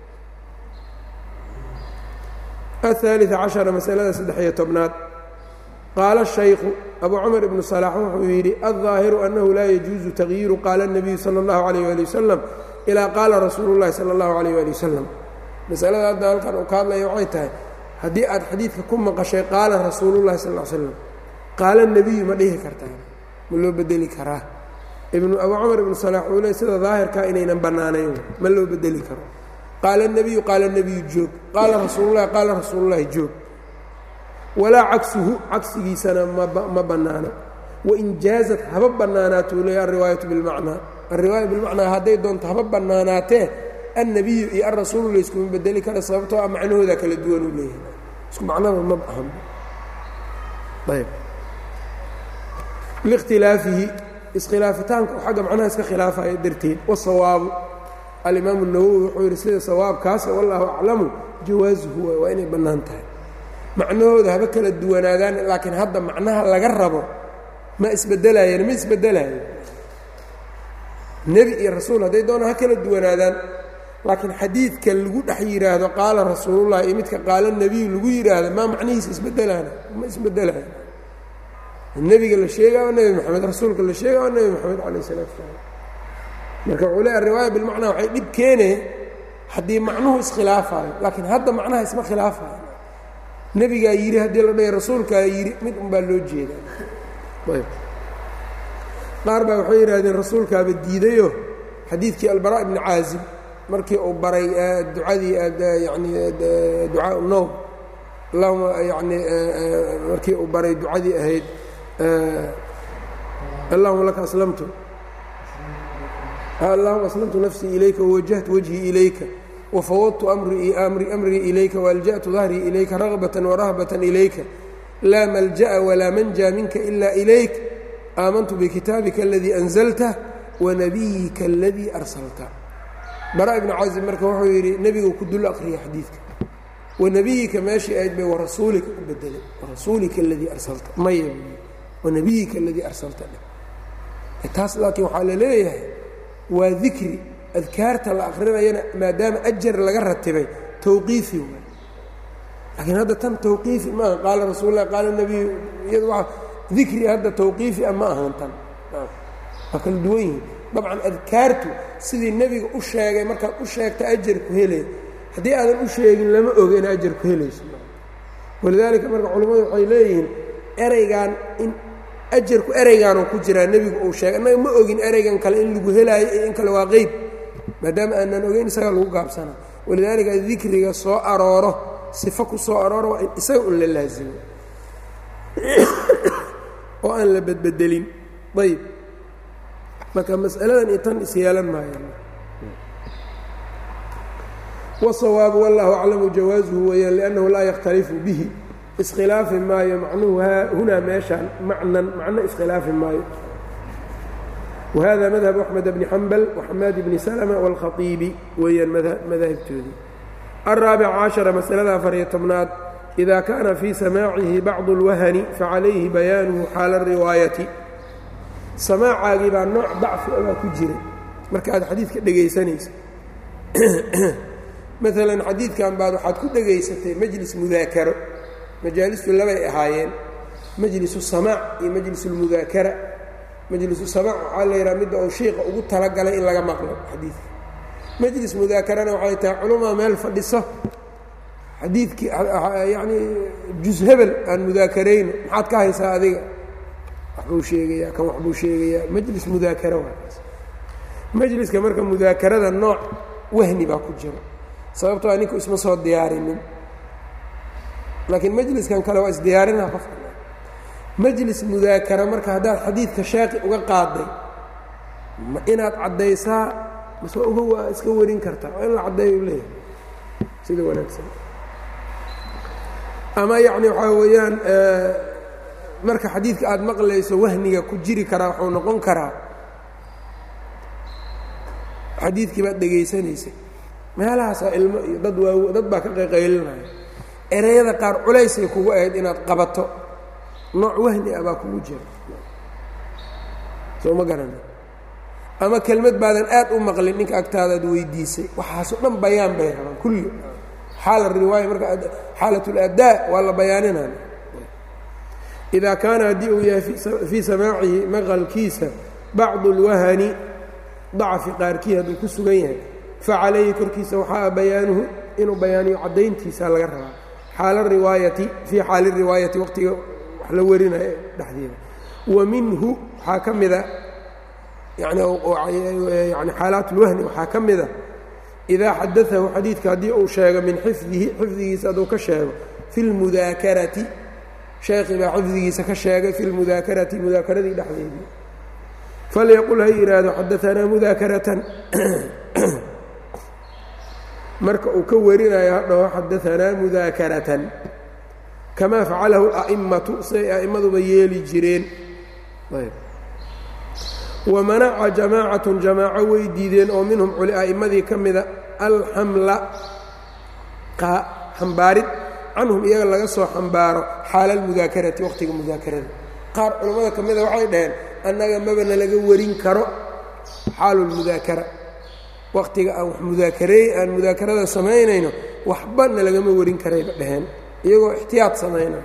aلثالث caشhaرa masalada saddex-iyo tobnaad qaala الشhaykhu abu cmar ibnu صلاح wuxuu yidhi الظaahiru أnahu laa yajuuزu تagyiiru qaala النabiyu salى الlahu عalيه alي waslم ilaa qaala rasuulu الlahi salى الlahu عalيه alي waslم masalada hadda halkan uu ka hadlaya waxay tahay haddii aad xadiidka ku maqashay qaala rasuulu الlahi sal ا slam qaala الnebiyu ma dhihi kartaa ma loo bedeli karaa ibnu abu cmar ibnu صلاح uu le sida daahirkaa inaynan bannaanayn ma loo bedeli karo qaala الnebiyu qaala الnebiyu joog qaala rasuululahi qaala rasuululahi joog walaa cagsuhu cagsigiisana ma bannaano wain jaazat haba bannaanaatuu leeya alriwaayatu bilmacnaa alriwaaya bilmacnaa hadday doonto haba bannaanaatee annebiyu iyo alrasuulu layskuma bedeli kara sababtoo ah macnahooda kala duwan uu leeyahay isku macnaba ma ahan ayb likhtilaafihi iskhilaafitaanka oo xagga macnaha iska khilaafaya darteed wasawaabu alimaamu الnawowi wuxuu yidhi sida sawaabkaas wallaahu aclamu jawaasuhu waay waa inay bannaan tahay macnahooda haba kala duwanaadaan laakiin hadda macnaha laga rabo ma isbedelaayeen ma isbedelayo nebi iyo rasuul hadday doonaan ha kala duwanaadaan laakiin xadiidka lagu dhex yidhaahdo qaala rasuulullahi iyo midka qaala nebiyu lagu yidhaahdo maa macnihiisa isbedelaana ma isbedelayo nebiga la sheegaa waa nebi moxamed rasuulka la sheegaa waa nebi moxamed calayh isalaatu salaam marka wuxuu leeya riwaaya bilmacnaa waxay dhib keenee haddii macnuhu iskhilaafayo laakiin hadda macnaha isma khilaafayo nebigaa yidhi haddii la dhahay rasuulkaa yidhi mid un baa loo jeedaa ayb qaar baa waxay yidhahdeen rasuulkaaba diidayo xadiidkii albara ibni caazib markii uu baray ducadii yani ducaa nowm allahuma yani markii uu baray ducadii ahayd allahuma laka aslamtu allahuma aslamtu nafsii ilayka wawajahtu wajhii ilayka wfawadtu amrii ilayka waalja'tu dahrii ilayka ragbatan warahbatan ilayka laa malja'a walaa manja minka ila ilayk aamantu bikitaabika aladii anzalta wanabiyika aladii arsalta bara ibnu casim marka wuxuu yidhi nebigu ku dul aqriya xadiidka wanabiyika meeshii ayd bay warasuulika u bedelay warasuulika aladii arsalta maya wanabiyika aladii arsalta taas laakiin waxaa la leeyahay waa dikri adkaarta la akrinayana maadaama ajar laga ratibay tawqiifi waay laakiin hadda tan tawqiifi maaha qaala rasuul lah qaala nebiyu iyad waa dikri hadda tawqiifi ah ma ahan tan waa kala duwan yihiin dabcan adkaartu sidii nebiga u sheegay markaad u sheegta ajar ku helay haddii aadan u sheegin lama oga in ajar ku helayso walidaalika marka culimmadu waxay leeyihiin ereygan in ajarku ereygaanuu ku jiraa nebigu uu sheegay annaga ma ogin ereygan kale in lagu helaayo iyo in kale waa qeyb maadaama aanan ogeyn isaga lagu gaabsana walidaalika dikriga soo arooro sifo ku soo arooro waa in isaga un la laasimo oo aan la bedbedelin ayb marka mas'aladan iyo tan isyeelan maayaan wالsawaabu wallahu aclamu jawaasuhu weeyaan liannahu laa yakhtalifu bihi iskhilaafi maayo macnuhu hunaa meeshaan macnan macno iskhilaafi maayo whada madhab axmed bni xambal waxamaad bni slma wاlkhaiibi weeyaan madaahibtoodii alraabic cashara masalada afariyo tobnaad ida kaana fii samaacihi bacdu اlwahani facalayhi bayaanuhu xaala اriwaayati samaacaagii baa nooc dacfi abaa ku jiray marka aad xadiidka dhegaysanaysa maalan xadiidkan baad waxaad ku dhegaysatay majlis mudaakaro majaalistu labay ahaayeen majlisu samaac iyo majlis اlmudaakara majlisu samaac waxaa la yidhaha midda uu shiiqa ugu talagalay in laga maqlo xadiidka majlis mudaakarana waxay tahay culamaa meel fadhiso xadiidkii yacnii jus hebel aan mudaakarayno maxaad ka haysaa adiga waxbuu sheegayaa kan waxbuu sheegayaa majlis mudaakara waakaas majliska marka mudaakarada nooc wahni baa ku jiro sababtoo a ninku isma soo diyaarinin laakiin majliskan kale waa isdiyaarinaa qofka majlis mudaakara marka haddaad xadiidka shaaqi uga qaaday ma inaad caddaysaa mase uga waa iska warin kartaa waa in la caddeeyo leeyahay sida wanaagsan ama yacni waxaa weeyaan marka xadiidka aada maqlayso wahniga ku jiri karaa wuxuu noqon karaa xadiidkii baad dhegaysanaysay meelahaasaa ilmo iyo dad waa dad baa ka qayqaylinaya ereyada qaar culaysay kugu ahayd inaad qabato nooc wahni ah baa kugu jira soo ma garana ama kelmad baadan aad u maqlin ninka agtaadaad weydiisay waxaasoo dhan bayaan bay rabaan kulli xaala riwaaya marka xaalat اladaa waa la bayaaninaya idaa kaana haddii uu yahay fii samaacihi maqalkiisa bacdu اlwahani dacfi qaarkii hadduu ku sugan yahay facalayhi korkiisa waxaa bayaanuhu inuu bayaaniyo caddayntiisa laga rabaa xaala riwaayati fii xaali riwaayati waqtiga wax la warinayo dhexdeeda wa minhu waxaa ka mida yani xaalaat اlwahni waxaa ka mida idaa xadaahu xadiidka haddii uu sheego min xifdihi xifdigiisa hadduu ka sheego fi اlmudaakarati sheekhi baa xifdigiisa ka sheegay fi lmudaakarati mudaakaradii dhexdeedii falyaqul ha yidhaahdo xadaanaa mudaakaratan marka uu ka warinayo hadhaho xadaanaa mudaakaratan kamaa facalahu a'immatu siday a'immaduba yeeli jireen wamanaca jamaacatun jamaaco way diideen oo minhum a'immadii ka mida alxamla xambaarid canhum iyaga laga soo xambaaro xaala almudaakarati waqtiga mudaakarada qaar culammada ka mida waxay dhaheen annaga mabana laga warin karo xaalu lmudaakara waqtiga aan wax mudaakareey aan mudaakarada samaynayno waxbana lagama warin karayba dhaheen iyagoo ixtiyaad samaynayo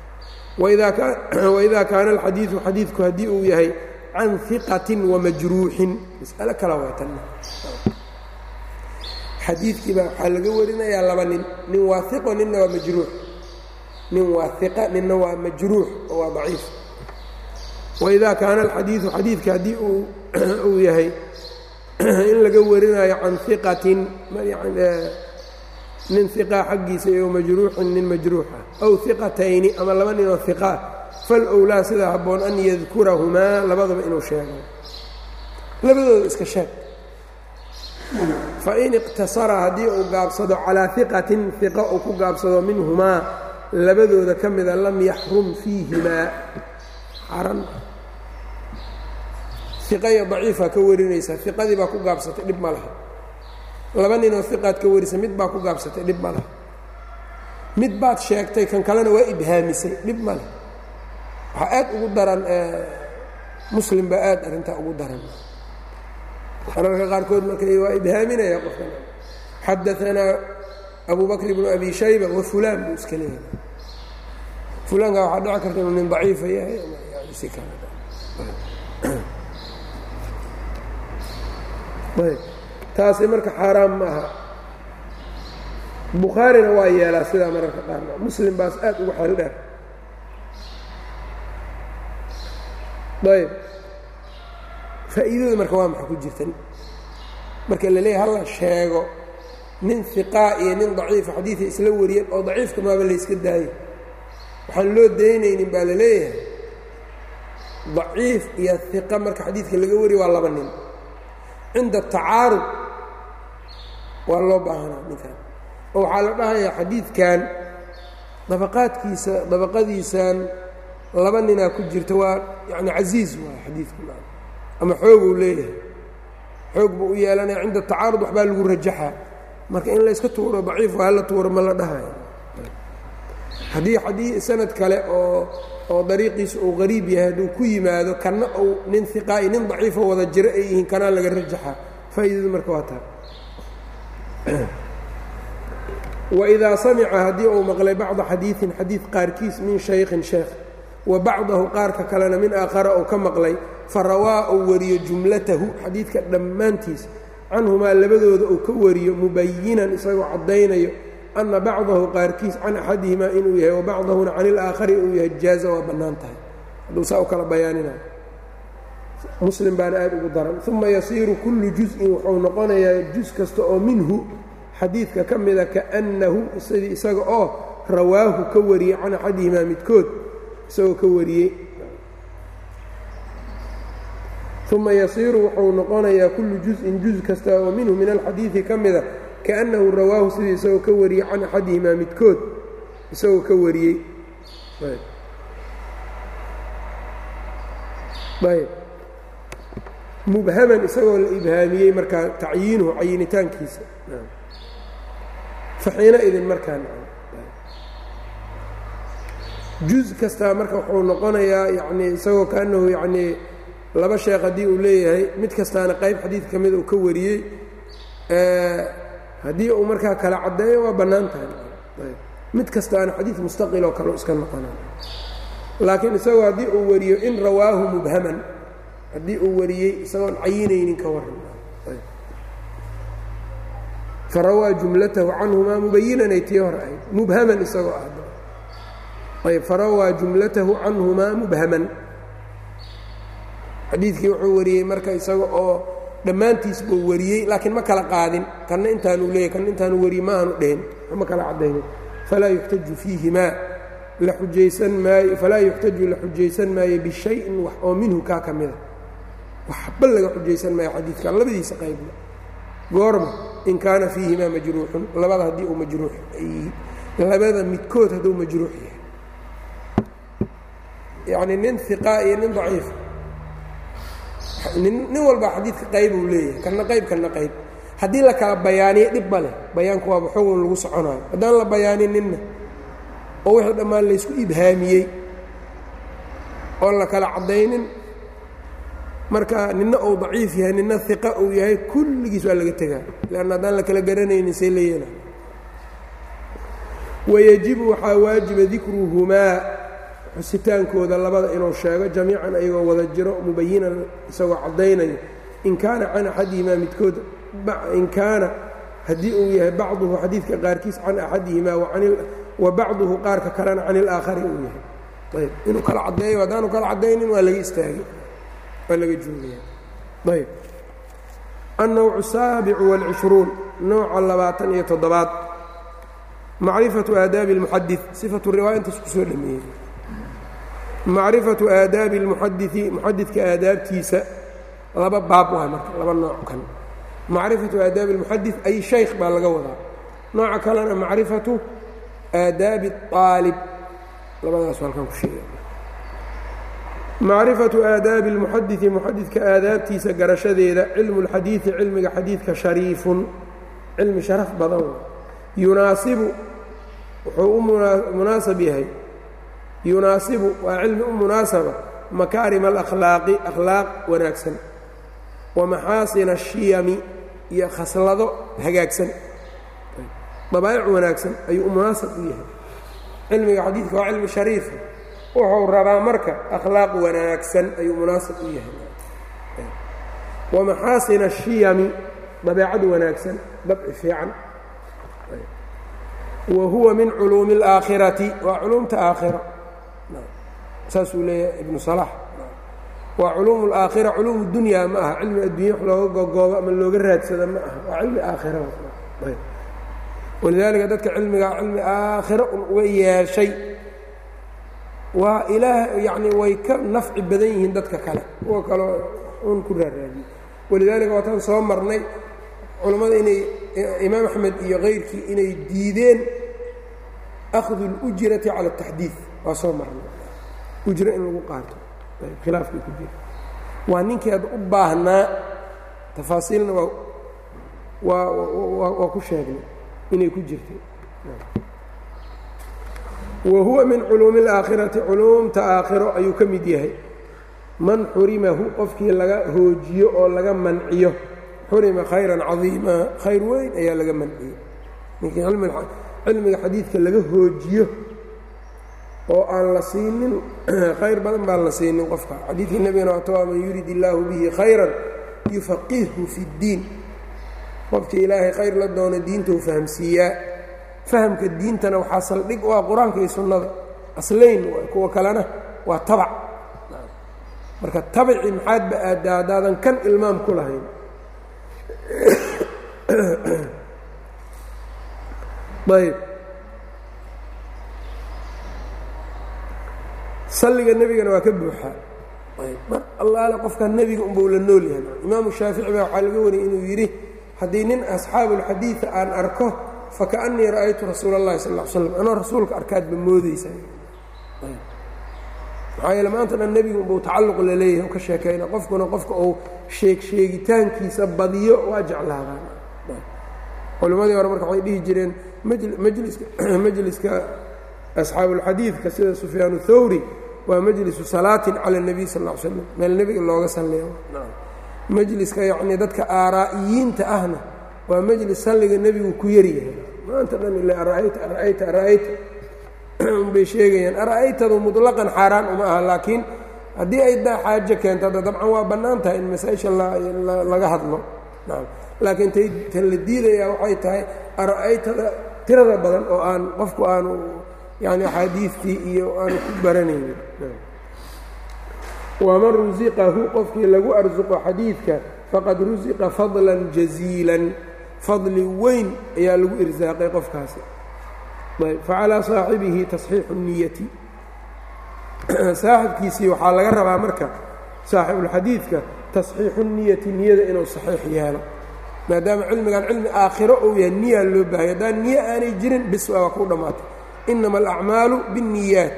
waidaa kaana alxadiidu xadiidku haddii uu yahay can iqatin wamajruuxin mas'alo kala waytanna xadiidkiiba waxaa laga warinayaa laba nin nin waa iqo ninna waa majruux nin waa iqa ninna waa majruux oo waa daciif waidaa kaana alxadiidu xadiidka haddii uu yahay in laga warinayo can iqatin nin iqaa xaggiisa iyo majruuxin nin majruuxa aw iqatayni ama laba ninoo iqaa falowlaa sidaa habboon an yadkurahumaa labadaba inuu sheego labadooda iska sheeg fain iqtasara haddii uu gaabsado calaa iqatin iqa uu ku gaabsado minhumaa labadooda ka mida lam yaxrum fiihimaa xaran iqa iyo daciifaa ka warinaysaa iqadii baa ku gaabsatay dhib ma laha laba ninoo iqaad ka warisa mid baa ku gaabsatay dhib ma laha mid baad sheegtay kan kalena waa ibhaamisay dhib ma leh waxaa aad ugu daran muslim baa aad arrintaa ugu daran mararka qaarkood marka waa ibhaaminaya qofkan xadaanaa abu bakr ibnu abi shayba wa fulaan buu iska leeyahay fulaanka waxaa dhici karta inuu nin daciifa yahay si kale ayb taasi marka xaaraam ma aha bukhaarina waa yeelaa sidaa mararka qaar muslim baas aad ugu xeel dheer ayb faa'iidada marka waa maxa ku jirta marka la leeyahay halla sheego nin hiqaa iyo nin daciifa xadiiday isla wariyeen oo daciifka maaba layska daayo waxaan loo daynaynin baa la leeyahay daciif iyo hiqa marka xadiidka laga wariyo waa laba nin cinda tacaarud waa loo baahanaa ninkan oo waxaa la dhahayaa xadiidkan dabaqaadkiisa dabaqadiisan laba ninaa ku jirta waa yani casiiz waay xadiidku ama xooguu leeyahay xoog buu u yeelanaya cinda tacaarud waxbaa lagu rajaxaa marka in layska tuuro daciif waa hala tuuro ma la dhahayo haddii xadii sanad kale oo oo dariiqiisa uu qariib yahay hadduu ku yimaado kana uu nin hiqaa'i nin daciifo wada jiro ay yihiin kanaa laga rajaxaa faa'iidadu marka waa taa waidaa samica haddii uu maqlay bacda xadiiin xadiid qaarkiis min shaykhin sheekh wa bacdahu qaarka kalena min aakhara uu ka maqlay fa rawaa uu wariyo jumlatahu xadiidka dhammaantiis canhumaa labadooda uu ka wariyo mubayinan isagoo caddaynayo ana bacdahu qaarkiis can axadihimaa inuu yahay wabacdahuna can ilaakhari uu yahay jaaza waa bannaan tahay hadduu saa u kala bayaaninayo muslim baana aad ugu daran uma yasiiru kullu juz-in wuxuu noqonayaa juz kasta oo minhu xadiidka ka mida kaannahu sidii isaga oo rawaahu ka wariyey can axadihimaa midkood isagoo ka wariyey uma yasiiru wuxuu noqonayaa kullu juz-in juz kasta oo minhu min alxadiidi ka mida kaannahu rawaahu sidii isagoo ka wariyey can axadihimaa midkood isagoo ka wariyey ayb mubhaman isagoo la ibhaamiyey markaa tacyiinuhu cayinitaankiisa faxiina idin markaa juz kastaa marka wuxuu noqonayaa yanii isagoo kaanahu yanii laba sheekh haddii uu leeyahay mid kastaana qayb xadiid ka mida uu ka wariyey haddii uu markaa kala caddeeyo waa bannaan tahay mid kastaana xadiid mustaqiloo kaleo iska noqonay laakiin isagoo haddii uu wariyo in rawaahu mubhaman haddii uu wariyey isagoon cayinaynin ka waran farawaa jumlatahu canhumaa mubayinanay tii hor ahayd mubhaman isagoo ah ayb farawaa jumlatahu canhumaa mubhaman xadiidkii wuxuu wariyey marka isaga oo dhammaantiis buu wariyey laakiin ma kala qaadin kanna intaanu leeyay kanna intaanu wariye ma aanu dhehin ma kala caddaynin falaa yuxtaju fiihimaa la xujaysan maayo falaa yuxtaju la xujaysan maayo bishayin wax oo minhu kaa ka mida waxba laga xujaysan maayo xadiidka labadiisa qaybna goorma in kaana fiihimaa majruuxun labada haddii uu majruux labada midkood hadduu majruux yahay yacni nin iqaa iyo nin daciif nin walba xadiidka qayb uu leeyahay kana qayb kana qayb haddii la kala bayaaniyo dhib ma leh bayaanku waaba xugun lagu soconaayo haddaan la bayaanin ninna oo wixii dhammaan laysku ibhaamiyey oon la kala caddaynin marka ninna uu daciif yahay ninna iqa uu yahay kulligiis waa laga tegaa leanna haddaan la kala garanaynin see la yeela wayajibu waxaa waajiba dikruhumaa xusitaankooda labada inuu sheego jamiican ayagoo wada jiro mubayinan isagoo caddaynayo in kaana can axadihimaa midkood in kaana haddii uu yahay bacduhu xadiidka qaarkiis can axadihimaa wa bacduhu qaarka kalena can ilaakhari uu yahay ayb inuu kala caddeeyo haddaanu kala caddaynin waa laga istaagay waa laga joogaya ayb annawcu saabicu wاlcishruun nooca labaatan iyo toddobaad macrifatu aadaabi اlmuxadid sifatu riwaaya intaas ku soo dhameeyey macrifatu aadaabi اlmuxadii muxadidka aadaabtiisa laba baab waa marka laba nooc kan macrifatu aadaabi اlmuxadid ay shaykh baa laga wadaa nooca kalena macrifatu aadaabi الطaalib labadaas halkan ku sheega macrifatu aadaabi اlmuxadidi muxadidka aadaabtiisa garashadeeda cilmu اlxadiidi cilmiga xadiidka shariifun cilmi sharaf badan yunaasibu wuxuu u munaasab yahay yunaasibu waa cilmi u munaasaba makaarima alakhlaaqi akhlaaq wanaagsan wa maxaasina ashiyami iyo khaslado hagaagsan dabaa'ic wanaagsan ayuu u munaasab u yahay cilmiga xadiidka waa cilmi shariifa wuxuu rabaa marka akhlaaq wanaagsan ayuu munaasab u yahay wa maxaasina ashiyami dabeecad wanaagsan dabci fiican wa huwa min culuumi اlaakhirati waa culuumta aakhira saasuu leeyahay ibnu salax waa culuum اlaakhira culuum dunyaa ma aha cilmi addunya wax looga gogoobo ama looga raadsada ma aha waa cilmi aakhira walidaalika dadka cilmigaa cilmi aakhira un uga yeeshay waa ilaah yacni way ka nafci badan yihiin dadka kale kuwa kaleo un ku raaraadiye walidaalika waataan soo marnay culammada inay imaam axmed iyo kayrkii inay diideen akhdu اlujrati cala اtaxdiid waa soo marnay ujro in lagu qaato khilaafkii ku jira waa ninkii ad u baahnaa tafaasiilna waa waa waa ku sheegnay inay ku jirtay wa huwa min culuumi اlaakhirati culuumta aakhiro ayuu ka mid yahay man xurimahu qofkii laga hoojiyo oo laga manciyo xurima khayran cadiima khayr weyn ayaa laga manciyey ninkii cilmiga xadiidka laga hoojiyo oo aan la siinin khayr badan baan la siinin qofka xadiidkii nebigana waatawaa man yurid illaahu bihi khayran yufaqihhu fi اddiin qofkii ilaahay khayr la doono diintou fahamsiiyaa fahamka diintana waxaa saldhig u ah qur-aanka iyo sunnada aslayn kuwa kalena waa tabac marka tabaci maxaadba aaddaa haddaadan kan ilmaam ku lahayn ayb salliga nebigana waa ka buuxaa mar allaale qofka nebiga unbau la nool yahay imaamu shaafici baa waxaa laga wariyay inuu yidhi haddii nin asxaabuulxadiida aan arko fakaأnnii ra'aytu rasuula اllahi sal ا slam anoo rasuulka arkaadba moodaysaa maxaa yeele maanta dhan nebigu buu tacalluq laleeyahay ka sheekayna qofkuna qofka uu sheeg sheegitaankiisa badiyo waa jeclaadaan culimmadii hore marka waxay dhihi jireen majliska majliska asxaabuulxadiidka sida sufyaan thawri waa majlisu salaatin cala اnebiy sal ll slam meel nebiga looga salleeyo majliska yacnii dadka aaraa'iyiinta ahna waa majlis salliga nebigu ku yaryahay maanta dhan ila ara'ayta ara'ayta ara'ayta unbay sheegayaan ara'aytadu muطlaqan xaaraan uma aha laakiin haddii ay daa xaajo keento hadda dabcan waa bannaan tahay in masaa-isha laga hadlo laakiin tay tan la diidayaa waxay tahay ara'aytada tirada badan oo aan qofku aanu yani axaadiistii iyo aanu ku baranaynin waman rusiqahu qofkii lagu arsuqo xadiidka faqad rusiqa fadlan jaziilan fadli weyn ayaa lagu irsaaqay qofkaasi ayb facalaa saaxibihi tasxiixu niyati saaxibkiisii waxaa laga rabaa marka saaxibulxadiidka tasxiixu niyati niyada inuu saxiix yeelo maadaama cilmigan cilmi aakhiro uu yahay niyaa loo baahaya haddaan niyo aanay jirin bis waa ku dhammaatay inama alacmaalu biاnniyaat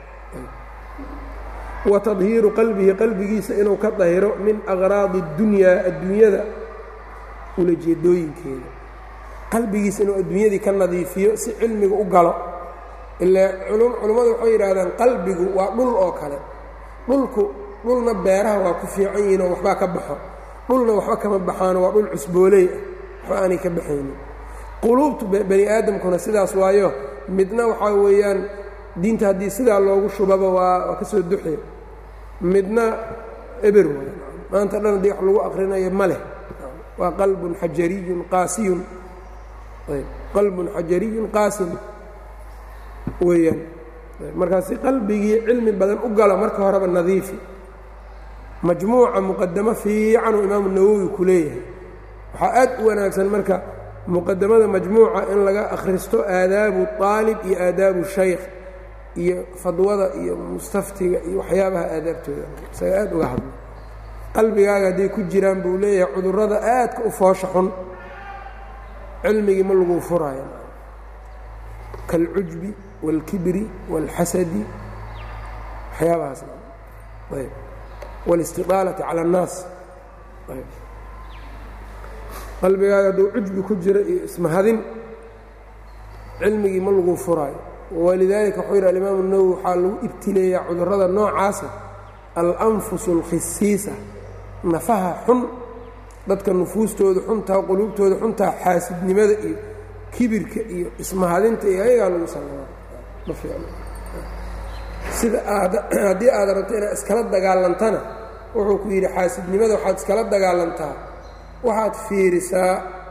wa tadhiiru qalbihi qalbigiisa inuu ka dahiro min aqraadi اddunyaa adduunyada ulajeedooyinkeeda qalbigiisa inuu adduunyadii ka nadiifiyo si cilmiga u galo ilaa culummadu waxay yidhaahdaan qalbigu waa dhul oo kale dhulku dhulna beeraha waa ku fiican yihiinoo waxbaa ka baxo dhulna waxba kama baxaano waa dhul cusbooley ah waxba aanay ka baxaynin quluubtu bani aadamkuna sidaas waayo midna waxaa weeyaan diinta haddii sidaa loogu shubaba waa waa ka soo duxi midna eber waay maanta dhan haddii wax lagu aqrinayo ma leh waa qalbun xajariyun qaasiyun qalbun xajariyun qaasin weeyaan markaasi qalbigii cilmi badan u galo marka horeba nadiifi majmuuca muqadamo fiicanuu imaamu nawowi ku leeyahay waxaa aad u wanaagsan marka muqadamada majmuuca in laga akhristo aadaabu aalib iyo aadaabu shaykh iyo fadwada iyo mustaftiga iyo waxyaabaha aadaabtooda isaga aad uga hadlo qalbigaaga hadday ku jiraan buu leeyahay cudurrada aadka u foosha xun cilmigii ma lagu furaayo kaalcujbi wاlkibri wاlxasadi waxyaabahaas ayb wاlistiطaalati calى الnaas ayb qalbigaaga hadduu cujbi ku jiro iyo ismahadin cilmigii ma lagu furaayo walidaalika wuxuu yidhi alimaamu الnawowi waxaa lagu ibtileeyaa cudurrada noocaasa alanfus اlkhisiisa nafaha xun dadka nufuustooda xuntaa quluubtooda xuntaa xaasidnimada iyo kibirka iyo ismahadinta iyo ayagaa lagu sameeya ma fiicno sida aad haddii aad rabto inaad iskala dagaalantana wuxuu ku yidhi xaasidnimada waxaad iskala dagaalantaa waxaad fiirisaa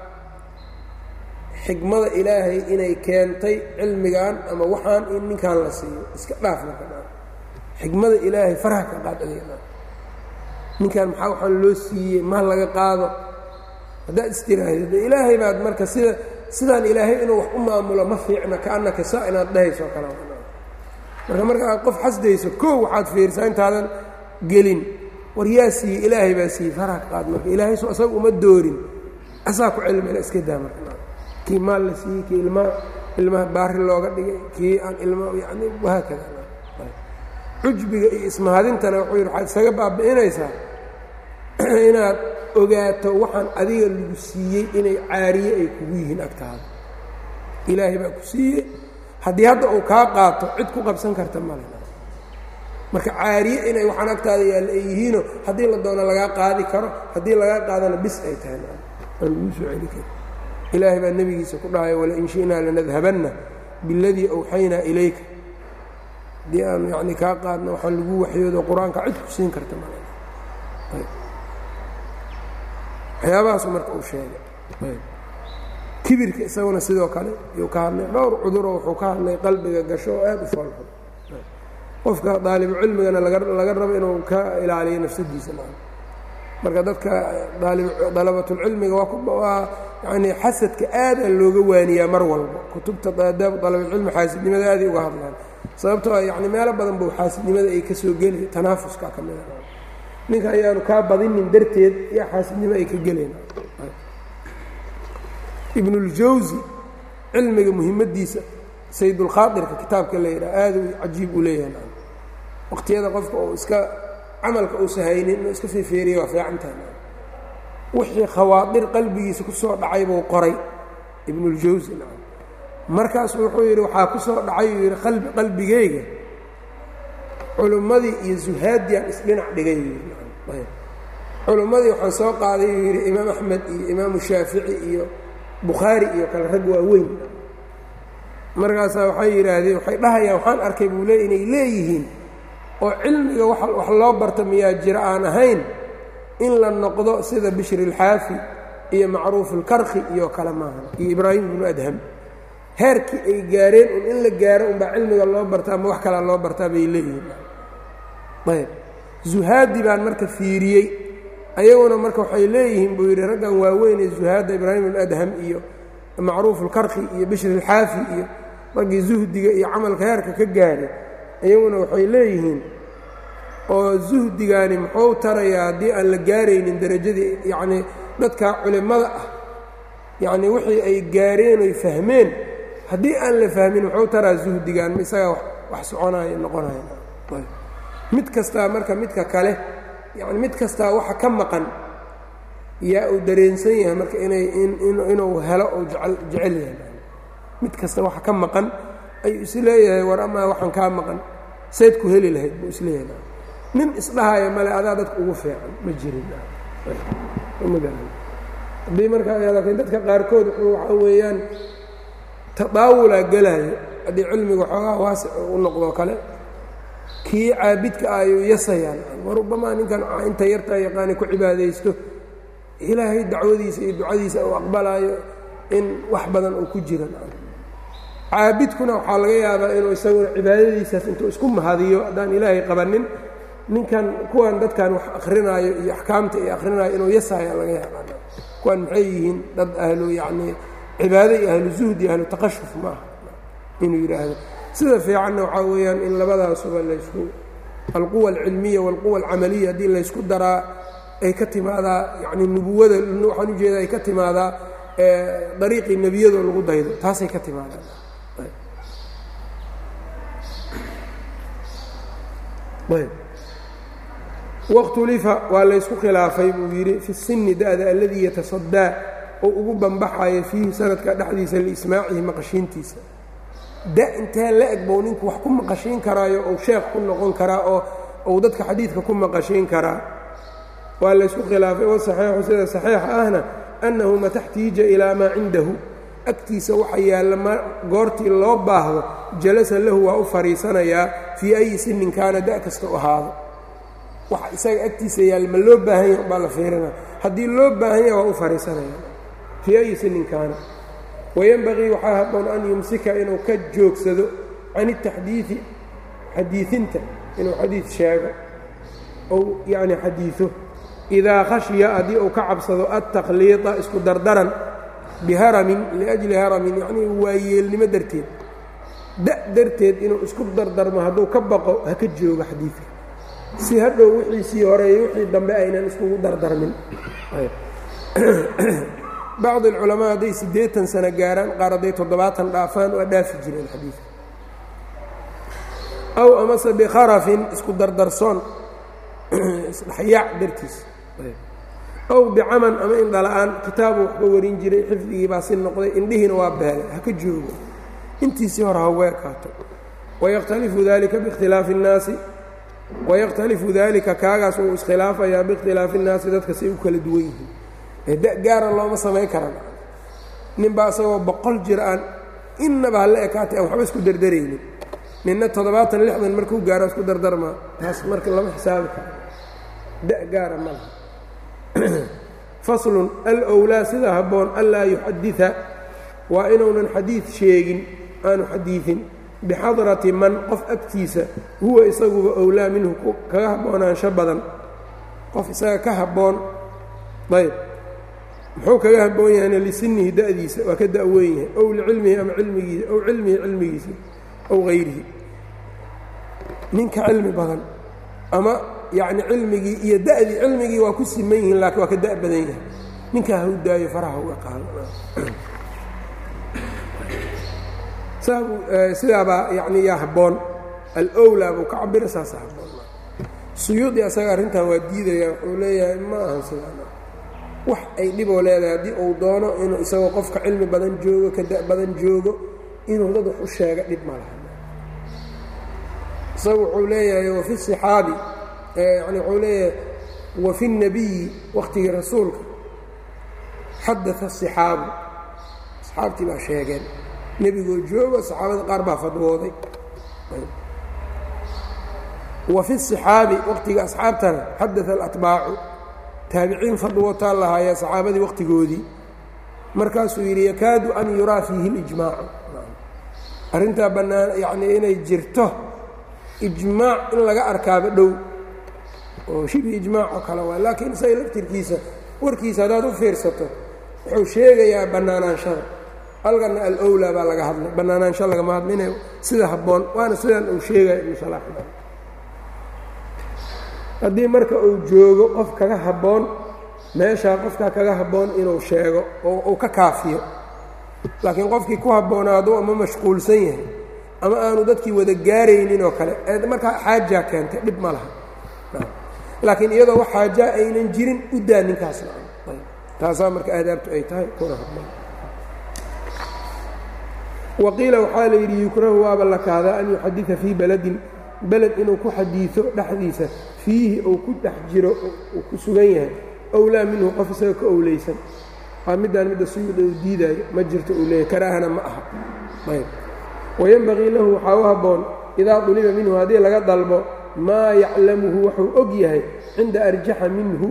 xikmada ilaahay inay keentay cilmigan ama waxaan in ninkan la siiyo iska dhaaf marka dha xikmada ilaahay farha ka qaad adeega ninkan maxaa waxaan loo siiyey ma laga qaado haddaad istiraahda ilaahay baad marka sida sidaan ilaahay inuu wax u maamulo ma fiicna kaannaka saa inaad dhahayso kale marka marka aad qof xasdayso koo waxaad fiirisaa intaadan gelin war yaa siiyey ilaahay baa siiyey farha ka qaad marka ilaahay so asaga uma doorin asaa ku cilmila iska daa marka kii maal la siiyey kii ilmaa ilmaha baari looga dhigay kii aan ilma yani wahaakada cujbiga iyo ismahadintana wuxuu yidhi waxaad isaga baabi'inaysaa inaad ogaato waxaan adiga lagu siiyey inay caariye ay kugu yihiin agtaada ilaahay baa ku siiyey haddii hadda uu kaa qaato cid ku qabsan karta male marka caariye inay waxaan agtaada yaalla ay yihiinoo haddii la doono lagaa qaadi karo haddii lagaa qaadana bis ay tahay aan laguu soo celi kari ilaahay baa nebigiisa ku dhahay walain shi'naa lanadhabanna biاladii awxaynaa ilayka haddii aan yani kaa qaadna waxaan lagu waxyoodo qur-aanka cid ku siin karta mal waxyaabahaasu marka uu sheegay kibirka isaguna sidoo kale yuu ka hadlay dhowr cuduroo wuxuu ka hadlay qalbiga gasho oo aad u foolxun qofka daalibu cilmigana laga rabo inuu ka ilaaliyo nafsadiisa marka dadka dalabatulcilmiga waa yani xasadka aada looga waaniyaa mar walba kutubta aadaabu dalabatulcilmi xaasidnimada aaday uga hadlaan sababtoo yani meelo badan buu xaasidnimada ay ka soo geli tanaafuska ka mida ninka ayaanu kaa badinin darteed yaa xaasidnimo ay ka geleen ibnuljawsi cilmiga muhimaddiisa saydulkhaadirka kitaabka la yidhaha aad u cajiib u leeyahay waqtiyada qofka oo iska camalka uusa haynin inuu iska feefeeriya waa fiican tahay wixii khawaadir qalbigiisa ku soo dhacay buu qoray ibnuljawsi markaasu wuxuu yidhi waxaa ku soo dhacay uu yidhi qalbi qalbigayga culummadii iyo zuhaadiyaan isdhinac dhigay culummadii waxaan soo qaaday uu yidhi imaam axmed iyo imaamu shaafici iyo bukhaari iyo kale rag waaweyn markaasaa waxay yidhaahdeen waxay dhahayaan waxaan arkay buu le inay leeyihiin oo cilmiga wax loo barta miyaa jira aan ahayn in la noqdo sida bishri ilxaafi iyo macruufulkarki iyo kale maaha iyo ibraahim ibnu adham heerkii ay gaareen un in la gaaro unbaa cilmiga loo bartaa ama wax kalaa loo bartaa bay leeyihiin ayb zuhaadi baan marka fiiriyey ayaguna marka waxay leeyihiin buu yidhi raggan waaweyn ee zuhaadda ibraahim ibnu adham iyo macruufulkarki iyo bishri ilxaafi iyo raggii zuhdiga iyo camalka heerka ka gaadhay iyaguna waxay leeyihiin oo zuhdigaani muxuu tarayaa haddii aan la gaaraynin derajadii yacnii dadka culimmada ah yacnii wixii ay gaareen oy fahmeen haddii aan la fahmin muxuu taraa zuhdigaan ma isagaa wax soconaya noqonaya mid kastaa marka midka kale yacni mid kastaa waxa ka maqan yaa uu dareensan yahay marka inay inuu helo ou jecel yahay mid kasta waxa ka maqan ayuu isleeyahay war amaa waxaan kaa maqan sayd ku heli lahayd buu isleeyahay nin isdhahaya male adaa dadka ugu fiican ma jirin haddii markaa laakiin dadka qaarkood waxaa weeyaan tadaawulaa gelaayo haddii cilmiga xoogaa waasic u noqdo kale kii caabidka ah ayuu yasayaan war rubamaa ninkan inta yartaa yaqaani ku cibaadaysto ilaahay dacwadiisa iyo ducadiisa uu aqbalaayo in wax badan uu ku jira caabidkuna waxaa laga yaabaa inuu isaguna cibaadadiisaas intuu isku mahadiyo haddaan ilaahay qabanin ninkan kuwan dadkan wax akrinaayo iyo axkaamta iyo akrinaayo inuu yasaya laga yaabaa kuwan maxay yihiin dad ahlu yacnii cibaado iyo ahlu zuhdi ahlu taqashuf ma aha inuu yidhaahdo sida fiicanna waxaa weeyaan in labadaasuba laysku alquwa alcilmiya waalquwa alcamaliya haddii laysku daraa ay ka timaadaa yacni nubuwada waxaan ujeeda ay ka timaadaa dariiqii nebiyadoo lagu daydo taasay ka timaadaa wakhtulifa waa laysku khilaafay buu yidhi fi sinni da'da alladii yatasadaa oo ugu bambaxayo fiihi sanadka dhexdiisa liismaacihi maqashiintiisa da intee la eg bou ninku wax ku maqashiin karaayo ou sheekh ku noqon karaa oo ou dadka xadiidka ku maqashiin karaa waa laysku khilaafay wasaxiixu sida saxiixa ahna annahu mataxtiija ilaa maa cindahu agtiisa waxa yaalla ma goortii loo baahdo jalasa lahu waa u fadhiisanayaa fii ayi sinin kaana da' kasta u ahaado waxa isaga agtiisa yaalla ma loo baahan yaha baa la fiirina haddii loo baahan yaha waa u fadhiisanaya fii ayi sinin kaana wayenbagii waxaa habboon an yumsika inuu ka joogsado can itaxdiidi xadiiinta inuu xadiid sheego ou yacni xadiido idaa khashiya haddii uu ka cabsado altaqliida isku dardaran biharamin liajli haramin yacnii waayeelnimo darteed da' darteed inuu isku dardarmo hadduu ka baqo ha ka joogo xadiidka si hadhow wixiisii horeeyo wixii dambe aynan iskugu dardarmin bacd alculamaa hadday siddeetan sano gaaraan qaar hadday toddobaatan dhaafaan waa dhaafi jireen xadiidka aw amase bikharafin isku dardarsoon isdhexyaac dartiis aw bicaman ama indhala-aan kitaabu waxba warin jiray xifdigii baa si noqday indhihiina waa beelay ha ka joogo intiisii hore hawe ekaato wayakhtalifu dalika biikhtilaafi اnnaasi wayakhtalifu dalika kaagaas wuu iskhilaafayaa biikhtilaafi اnnaasi dadka say u kala duwan yihiin da gaara looma samayn karan ninbaa isagoo boqol jir aan innaba hala ekaatay aan waxba isku dardaraynin ninna toddobaatan lixdan markuu gaaro isku dardarmaa taas marka lama xisaabi karo da gaara ma laha faslun alowlaa sida habboon anlaa yuxadida waa inuunan xadiid sheegin aanu xadiidin bixadrati man qof agtiisa huwa isaguba owlaa minhu kaga haboonaansho badan qof isaga ka habboon ayb muxuu kaga haboon yahayna lisinihi da'diisa waa ka da'weyn yahay ow licilmihi ama cilmigiisa ow cilmihi cilmigiisa ow hayrihi ninka cilmi badan ama yacni cilmigii iyo da'dii cilmigii waa ku siman yihiin laakiin waa ka da' badan yahay ninkaa ha u daayo faraha uga qaado sidaabaa yani yaa habboon alowlaa buu ka cabira saasa habboon suyuudi asaga arrintan waa diidaya wuxuu leeyahay ma ahan sidaa wax ay dhiboo leedahay haddii uu doono inuu isagoo qofka cilmi badan joogo kada badan joogo inuu dad wax u sheega dhib ma laha isagu wuxuu leeyahay wafi صixaabi yani wuxuu leeyahay wafi الnabiyi wakhtigii rasuulka xadaa الصixaabu asxaabtii baa sheegeen nebigoo joogo saxaabada qaar baa fadwooday wafi الصixaabi wakhtiga asxaabtana xadaa اlatbaacu taabiciin fadwootaa lahaaya saxaabadii wakhtigoodii markaasuu yidhi yakaadu an yuraa fiihi اlijmaacu arrintaa bannaan yacnii inay jirto ijmaac in laga arkaaba dhow oo shibi ijmaac oo kale waa laakiin isaga laftirkiisa warkiisa haddaad u fiirsato wuxuu sheegayaa bannaanaanshada halkanna alowlaa baa laga hadlay bannaanaansho lagama hadlina sida habboon waana sidan uu sheegaya ibnu salaax haddii marka uu joogo qof kaga habboon meeshaa qofkaa kaga habboon inuu sheego oo uu ka kaafiyo laakiin qofkii ku habboonaado ama mashquulsan yahay ama aanu dadkii wada gaaraynin oo kale markaa xaajaa keentay dhib ma laha laakiin iyadoo wax xaajaa aynan jirin u daa ninkaasna taasaa marka aadaabtu ay tahay kuna habboon waqiila waxaa la yidhi yukrahu waaba la kahdaa an yuxadida fii beladin beled inuu ku xadiido dhexdiisa fiihi uu ku dhex jiro uu ku sugan yahay owlaa minhu qof isaga ka owleysan waa middaan midda suyuuda uu diidaayo ma jirto uu leeyahy karaahana ma aha ayb wayenbagii lahu waxaa u habboon idaa duliba minhu haddii laga dalbo maa yaclamuhu wuxuu og yahay cinda arjaxa minhu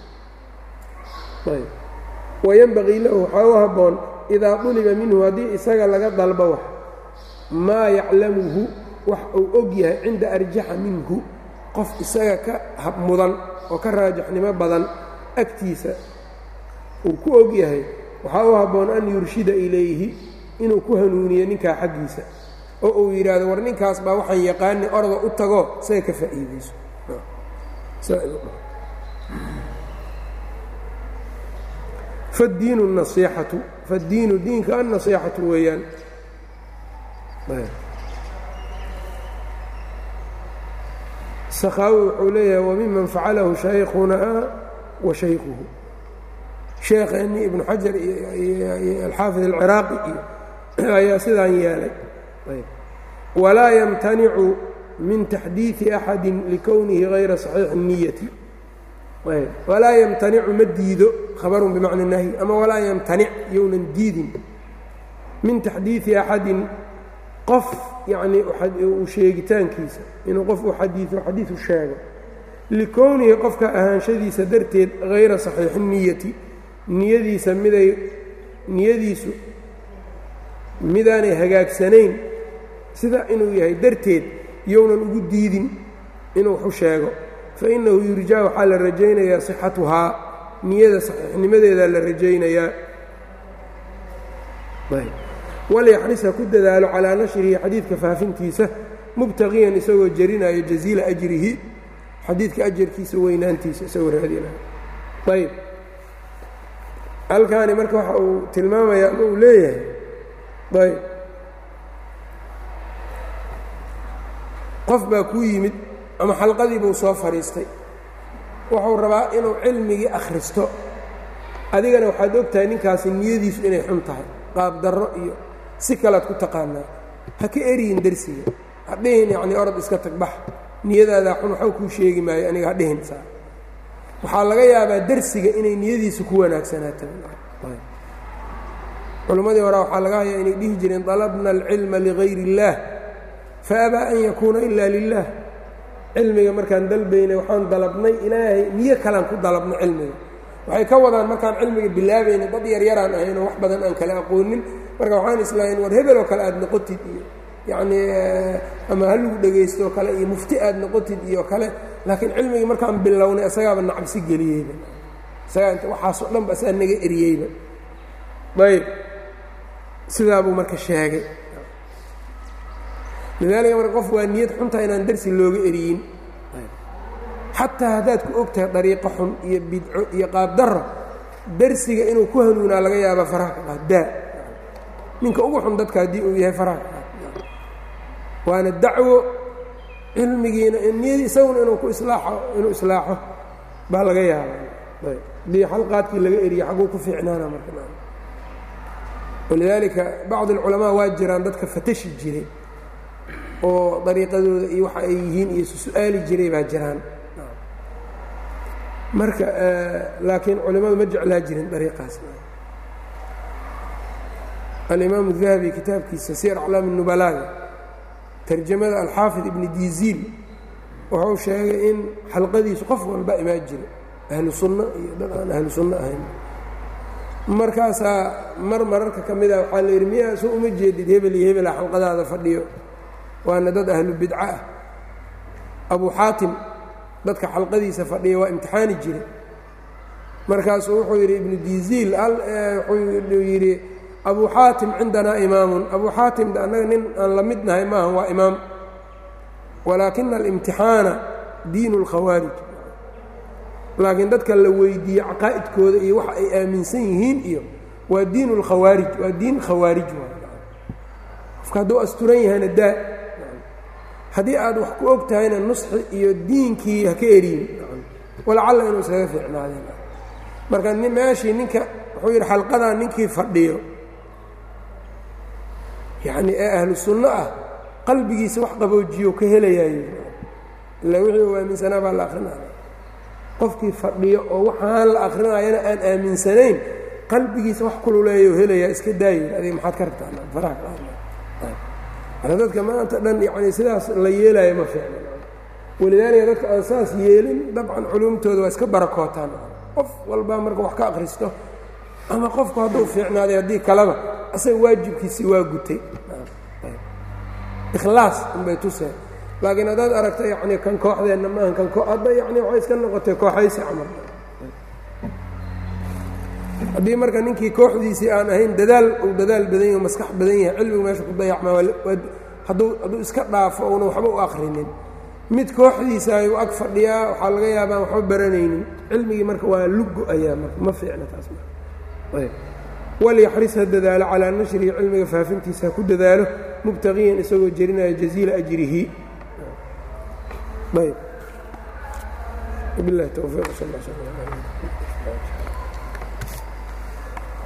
ayb wayenbagii lahu waxaa u habboon idaa duliba minhu haddii isaga laga dalbo wax maa yaclamuhu wax uu og yahay cinda arjaxa minhu qof isaga ka habmudan oo ka raajaxnimo badan agtiisa uu ku og yahay waxaa u habboon an yurshida ilayhi inuu ku hanuuniyo ninkaa xaggiisa oo uu yidhaahdo war ninkaas baa waxaan yaqaani orda u tago isaga ka faa'iidayso faddiinu nasiixatu faddiinu diinka annasiixatu weeyaan sakhaawi wuxuu leeyahay wamiman facalahu shaykhunaa wa shaykhuhu sheekheennii ibnu xajar iyo alxaafid alciraaqi iyo ayaa sidaan yeelay walaa yamtanicu min taxdiidi axadi likownihi hayra saxiixi niyati walaa yamtanicu ma diido khabarun bimacna nahyi ama walaa yamtanic younan diidin min taxdiidi axadin qof yacnii uu sheegitaankiisa inuu qof uu xadiido xadiidu sheego likownihi qofka ahaanshadiisa darteed hayra saxiixi niyati niyadiisa miday niyadiisu midaanay hagaagsanayn sida inuu yahay darteed younan ugu diidin inuu waxu sheego fa innahu yurjaa waxaa la rajaynayaa sixatuhaa niyada saxiixnimadeedaa la rajaynayaa walyaxris ha ku dadaalo calaa nashrihi xadiidka faafintiisa mubtaqiyan isagoo jarinaayo jaziila ajrihi xadiidka ajarkiisa weynaantiisa isagoo raadinayo ayb halkaani marka waxa uu tilmaamayaa ama uu leeyahay ayb qof baa kuu yimid ama xalqadii buu soo fadhiistay wuxuu rabaa inuu cilmigii akhristo adigana waxaad og tahay ninkaasi niyadiisu inay xun tahay qaab darro iyo si kalead ku taqaanaa ha ka eriyin dersiga ha dhihin yacnii orod iska tagbax niyadaadaa xun waxba kuu sheegi maayo aniga ha dhihin saa waxaa laga yaabaa dersiga inay niyadiisu ku wanaagsanaato culimmadii hore waxaa laga hayaa inay dhihi jireen dalabna alcilma ligayr اllaah faabaa an yakuuna ila lilah cilmiga markaan dalbaynay waxaan dalabnay ilaahay niyo kalaan ku dalabnay cilmiga waxay ka wadaan markaan cilmiga bilaabaynay dad yaryaraan ahaynoo wax badan aan kala aqoonin marka waxaan islahayn war hebel oo kale aad noqotid iyo yacnii ama ha lagu dhegaystooo kale iyo mufti aad noqotid iyo kale laakiin cilmigii markaan bilownay isagaaba nacabsi geliyeyba isagaa inta waxaasoo dhan ba asaa naga eriyeyba ayb sidaa buu marka sheegay lidaalika marka qof waa niyad xunta inaan darsi looga eriyin xataa haddaad ku og tahay dariiqo xun iyo bidco iyo qaabdarro darsiga inuu ku hanuunaa laga yaabaa faraha ka qaad daa ninka ugu xun dadka haddii uu yahay faraha ka qaad waana dacwo cilmigiina niyadii isaguna inuu ku islaaxo inuu islaaxo baa laga yaaba haddii xalqaadkii laga eriye xagguu ku fiicnaana marka walidaalika bacd alculamaa waa jiraan dadka fatashi jiray oo dariiqadooda iyo waxa ay yihiin iyo su-aali jiray baa jiraan marka laakiin culimmadu ma jeclaa jirin dariiqaas alimaam الdahabi kitaabkiisa sir aclaam الnubalaaga tarjamada alxaafid ibni diziil wuxuu sheegay in xalqadiisu qof walba imaan jira ahlu sunno iyo dad aan ahlu sunno ahayn markaasaa mar mararka ka mida waxaa la yidhi miyaa soo uma jeedid hebel iyo hebela xalqadaada fadhiyo waana dad ahlu bidca ah abu xaatim dadka xalqadiisa fadhiya waa imtixaani jire markaasuu wuxuu yidhi ibnu diziil wuxuu yidhi abu xaatim cindanaa imaamun abu xaatim annaga nin aan la mid nahay maaha waa imaam walaakina alimtixaana diinu اlkhawaarij laakiin dadka la weydiiye caqaa'idkooda iyo waxa ay aaminsan yihiin iyo waa diin اlkhawaarij waa diin khawaarij qofka hadduu asturan yahayna daa haddii aad wax ku og tahayna nusxi iyo diinkii ha ka eriyin walacalla inuu iskaga fiicnaadeen marka meeshii ninka wuxuu yidhi xalqadan ninkii fadhiyo yacnii ee ahlu sunno ah qalbigiisa wax qaboojiyo ka helayaayo ila wixii uu aaminsanaa baa la akrinaya qofkii fadhiyo oo waxaan la akrinayana aan aaminsanayn qalbigiisa wax kululeeyo helayaa iska daayo adiga maxaad ka rabtaa faraha ka dadka maanta dhan yani sidaas la yeelaayo ma fiicna walidaalika dadka aan saas yeelin dabcan culumtooda waa iska barakootaan qof walba marka wax ka akhristo ama qofku hadduu fiicnaaday haddii kaleba asaga waajibkiisii waa gutay ikhlaas unbay tuseen laakiin haddaad aragta yani kan kooxdeenna maaha kan hadda yani waxay iska noqotay kooxaysi camal haddii marka ninkii kooxdiisii aan ahayn dadaal uu dadaal badan yahi maskax badan yahay cilmigu meesha ku dayacmaa hadduu hadduu iska dhaafo uuna waxba u akhrinin mid kooxdiisa ayuu ag fadhiyaa waxaa laga yaabaan waxba baranaynin cilmigii marka waa lugo ayaa marka ma fiicna taas walyaxris ha dadaalo calaa nashrihi cilmiga faafintiisa ha ku dadaalo mubtaqiyan isagoo jerinaya jaziila ajrihi ayb bilahi towfiiq sal